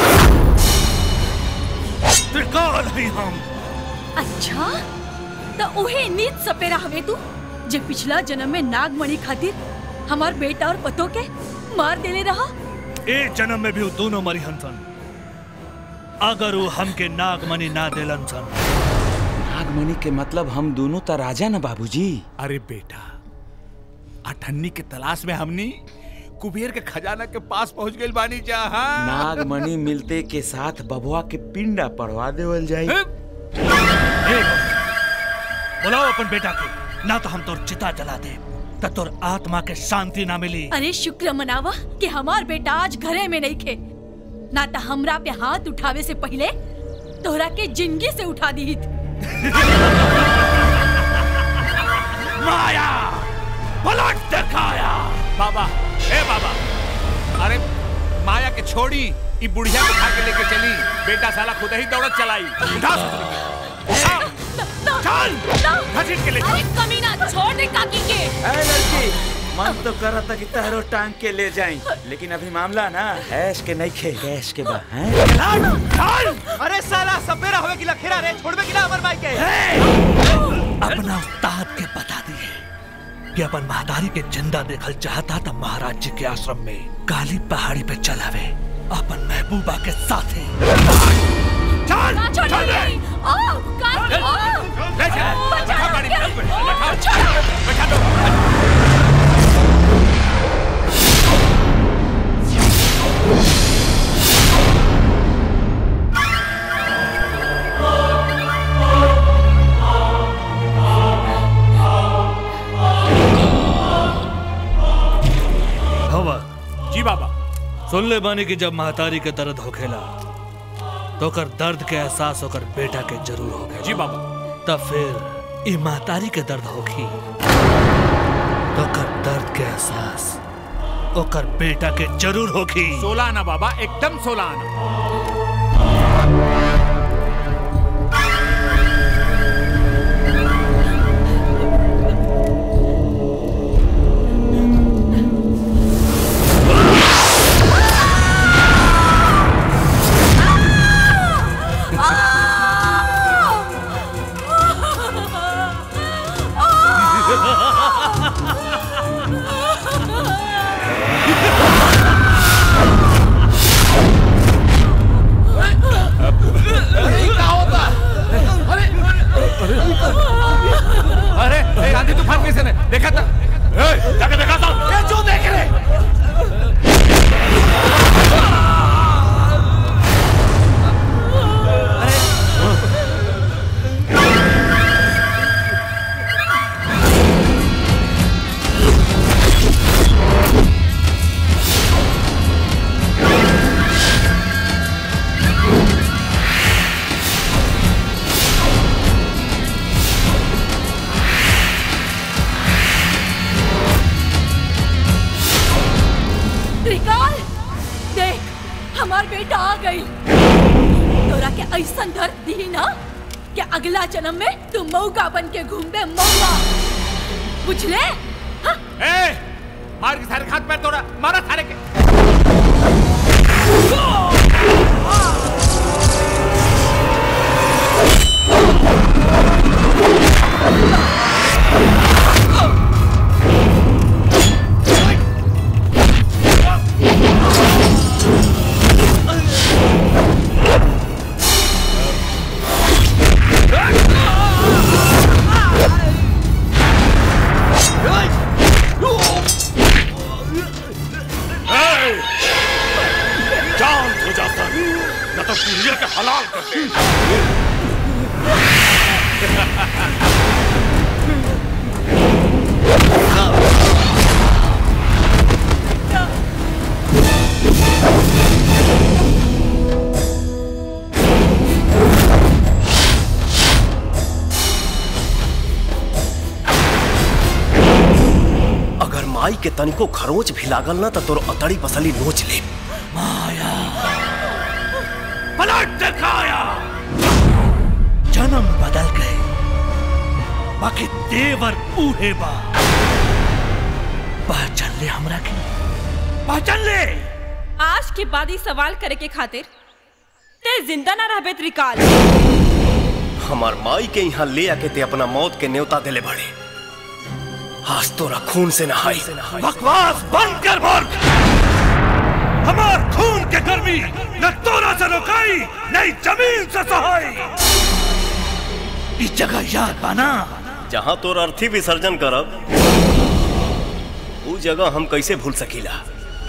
त्रिकाल ही हम अच्छा तो उहे नीच सपेरा हवे तू जे पिछला जन्म में नागमणि खातिर हमार बेटा और पतो के मार देले रहा ए जन्म में भी वो दोनों मरी हंसन अगर वो हमके नागमणि ना दिलन सन नागमणि के मतलब हम दोनों तो राजा ना बाबूजी अरे बेटा अठन्नी के तलाश में हमनी कुबेर के खजाना के पास पहुंच गए बानी जहाँ नागमणि मिलते के साथ बबुआ के पिंडा पड़वा देवल जाई बुलाओ अपन बेटा के ना तो हम तोर चिता जला दे त तोर आत्मा के शांति ना मिली अरे शुक्र मनावा कि हमार बेटा आज घरे में नहीं खे ना तो हमरा पे हाथ उठावे से पहले तोहरा के जिंदगी से उठा दी माया पलट दिखाया बाबा ए बाबा अरे माया के छोड़ी ई बुढ़िया को उठा के लेके चली बेटा साला खुद ही दौड़त चलाई उठा चल घसीट के ले अरे कमीना छोड़ दे काकी के ए लड़की मन तो कर था कि तहरो टांग के ले जाई लेकिन अभी मामला ना ऐश के नहीं खे गैस के बा हैं अरे साला सपेरा होवे की लखेरा रे छोड़बे की ना अमर भाई के अपना उस्ताद के बता दिए कि अपन महादारी के जिंदा देखल चाहता था महाराज जी के आश्रम में काली पहाड़ी पे चलावे अपन महबूबा के साथे चल ना छोड़ चल दे ओ काकी ओ ले जा बैठा गाड़ी में बैठा बैठा दो हवा जी बाबा सुन ले बानी कि जब महतारी के दर्द होखेला तो कर दर्द के एहसास होकर बेटा के जरूर होखेला जी बाबा तब फिर ई महतारी के दर्द होखी तो कर दर्द के एहसास ओकर बेटा के जरूर होखी सोलह आना बाबा एकदम सोलह आना अरे ए, आंधी तूफान कैसे ने देखा था ए, जाके देखा था ये जो देख रहे त्रिकाल देख हमार बेटा आ गई तोरा के ऐसा दर्द दी ना कि अगला जन्म में तू मौका बन के घूमबे मौका बुझले ए मार के सारे खात पैर तोड़ा मारा सारे के जान हो जाता न तो पुलिया के हलाल कर दे अगर माई के तनिको खरोच भी लागल ना तो तोर अतड़ी पसली नोच ले पलट दिखाया जन्म बदल गए बाकी देवर बूढ़े बा पहचान ले हमरा के पहचान ले आज के बाद ही सवाल करे के खातिर ते जिंदा ना रहबे त्रिकाल हमार माई के यहाँ ले आके ते अपना मौत के न्योता दिले बड़े आज तोरा खून से नहाई बकवास बंद कर बोल हमार खून के गर्मी न तोरा से रोकाई नहीं जमीन से सहाई इस जगह याद बाना जहाँ तोर अर्थी विसर्जन करब ऊ जगह हम कैसे भूल सकीला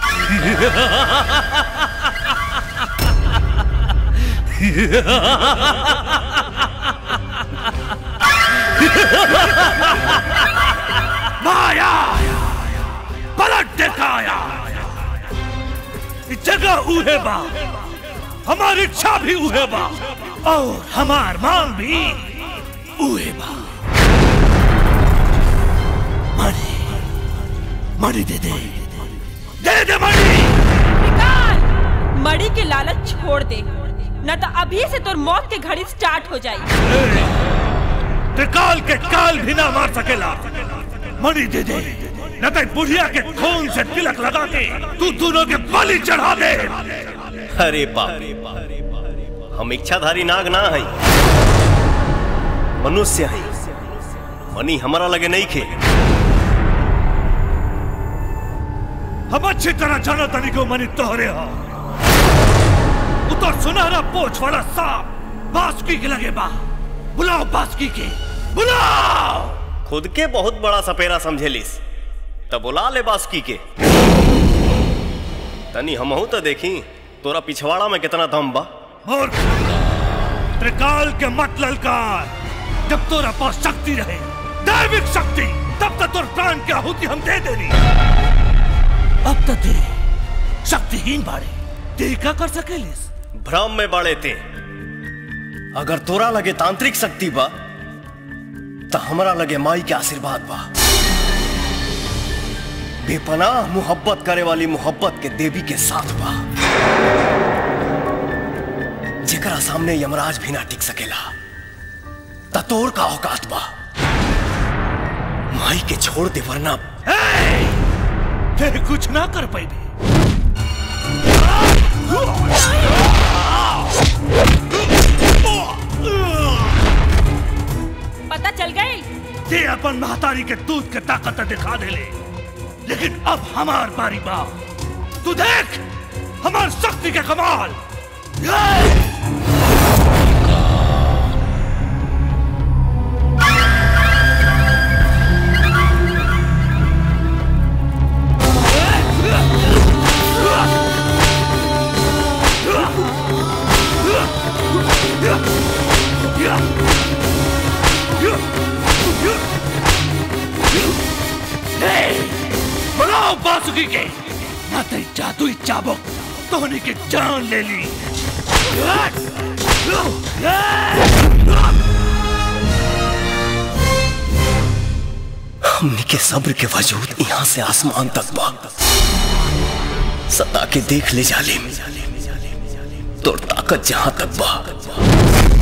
माया पलट दिखाया इस जगह उहे बा हमारी इच्छा भी उहे बा और हमार मांग भी उहे बा मणि मणि दे दे दे दे मणि निकाल मड़ी के लालच छोड़ दे न तो अभी से तोर मौत के घड़ी स्टार्ट हो जाई त्रिकाल के काल भी ना मार सकेला मणि दे दे न तो बुढ़िया के खून से तिलक लगा के तू दोनों के बलि चढ़ा दे अरे बाप हम इच्छाधारी नाग ना है मनुष्य है मनी हमारा लगे नहीं खे हम अच्छी तरह जानो तनी को मनी तोहरे हो उतर सुनहरा पोछ वाला सांप बासुकी के लगे बा बुलाओ बासुकी के बुलाओ खुद के बहुत बड़ा सपेरा समझेलिस तब बुला ले बासुकी के तनी हमहू तो देखी तोरा पिछवाड़ा में कितना दम बा और त्रिकाल के मत ललकार जब तोरा पास शक्ति रहे दैविक शक्ति तब तक तोर प्राण की आहुति हम दे देनी अब तक दे शक्तिहीन बाड़े ते का कर सकेलिस भ्रम में बड़े थे अगर तोरा लगे तांत्रिक शक्ति बा तो हमरा लगे माई के आशीर्वाद बा बेपनाह मोहब्बत करे वाली मोहब्बत के देवी के साथ बा जेकरा सामने यमराज भी ना टिक सकेला ततोर का औकात बा माई के छोड़ दे वरना ते कुछ ना कर पाई पता चल गई ते अपन महतारी के दूध के ताकत दिखा दे ले लेकिन अब हमार बारी बा तू देख हमार शक्ति के कमाल बनाओ बासुकी के ना तेरी जादुई चाबुक तोहनी की जान ले ली हमने के सब्र के वजूद यहाँ से आसमान तक बा सता के देख ले जालिम तो ताकत जहां तक बा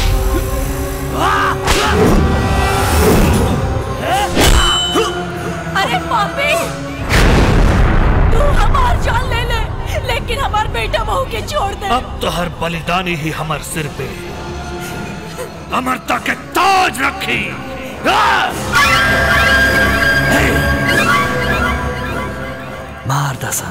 अरे पापी तू हमार जान ले ले लेकिन हमार बेटा बहू के छोड़ दे अब तो हर बलिदानी ही हमार सिर पे अमरता के ताज रखी मार दसा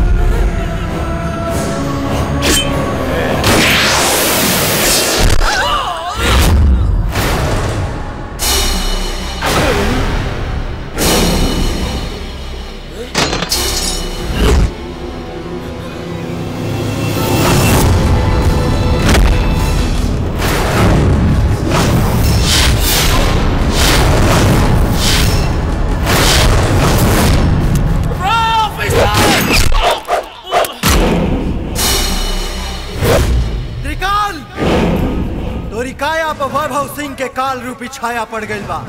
त्रिकाल तोरी काया पर वैभव सिंह के काल रूपी छाया पड़ गई बा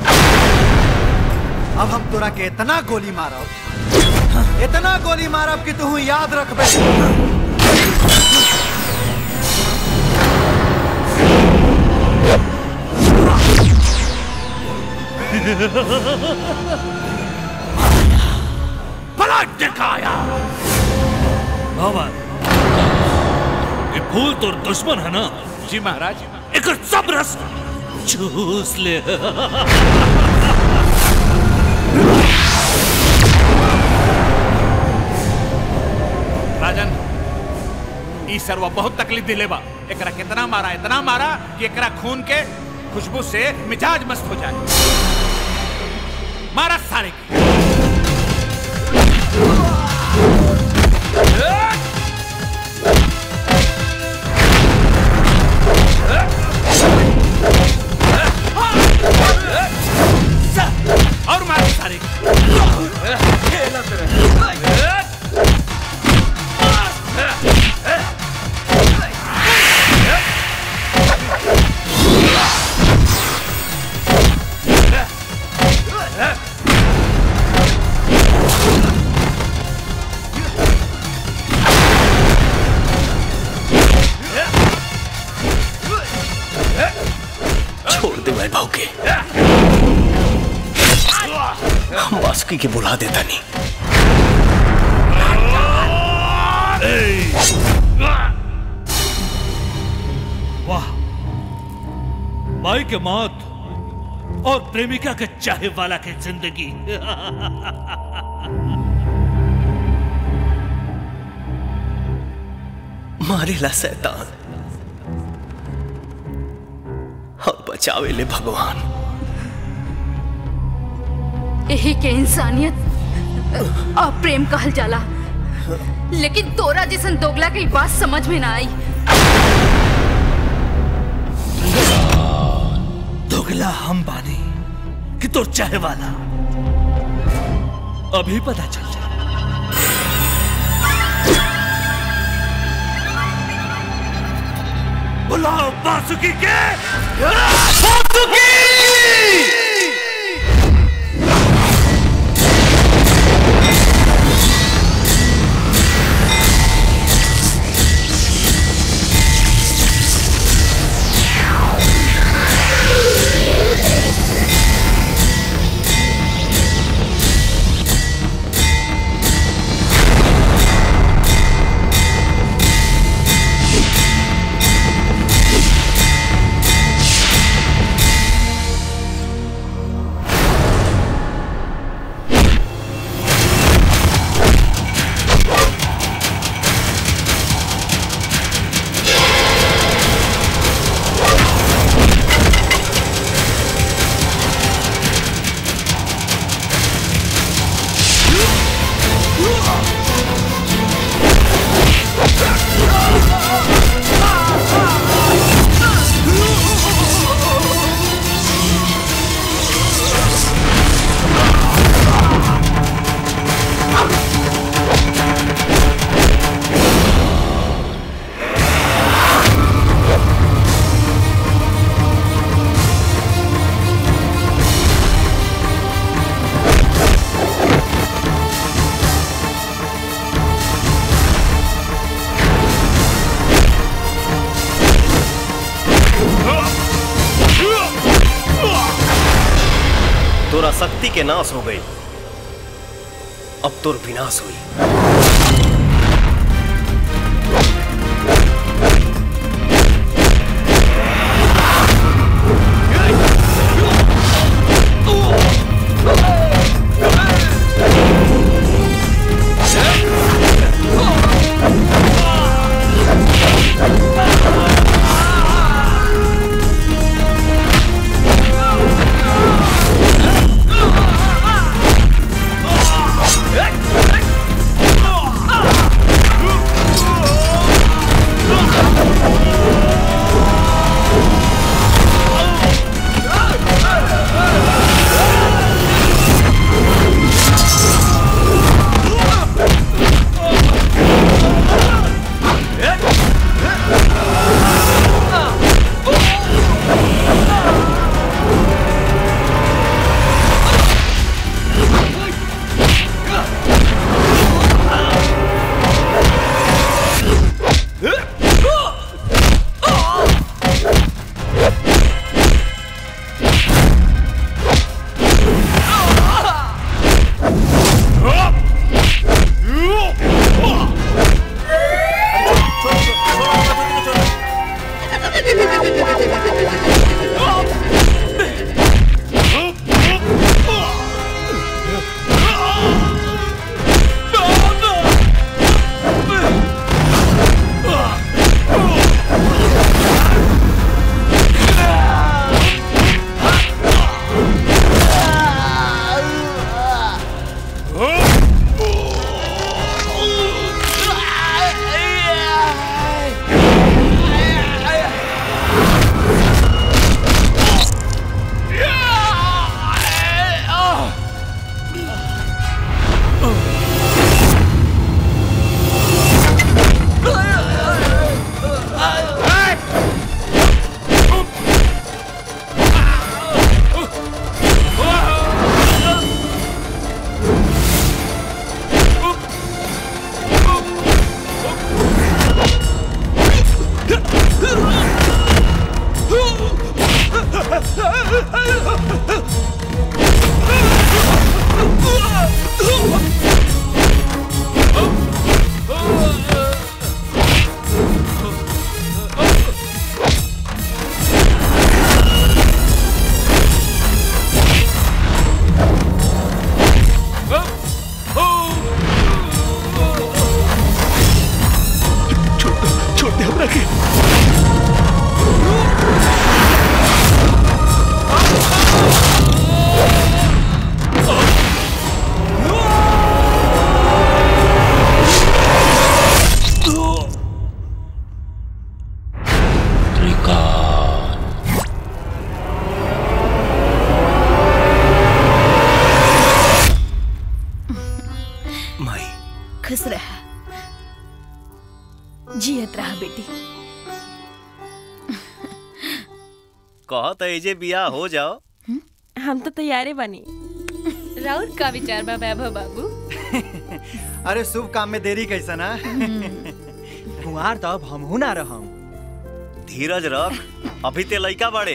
अब हम तोरा के इतना गोली मारब इतना गोली मारब कि तू याद रखबे पलट दिखाया भवन ये फूल तो दुश्मन है ना जी महाराज एक सब रस चूस ले राजन ई सरवा बहुत तकलीफ दिले बा एकरा कितना मारा इतना मारा कि एकरा खून के खुशबू से मिजाज मस्त हो जाए मारा सारे के और मार सारे छोड़ दे मैं भाव के हम बासुकी के बुला देता नहीं वाह माई के मौत और प्रेमिका के चाहे वाला की जिंदगी मारेला शैतान और बचावे ले भगवान यही के इंसानियत और प्रेम कहल जाला लेकिन तोरा जैसन दोगला के ई बात समझ में ना आई दोगला हम बानी कि तो चाहे वाला अभी पता चल जाए बुलाओ बासुकी के तोरा शक्ति के नाश हो गई अब तोर विनाश हुई Hey! के माई खुश रह जियत रहा बेटी कहत एजे बियाह हो जाओ हम तो तैयारे बनी राउर का विचार बा वैभव बाबू अरे शुभ काम में देरी कैसा ना कुंवार तो अब हमहू ना रहम धीरज रख अभी ते लइका बड़े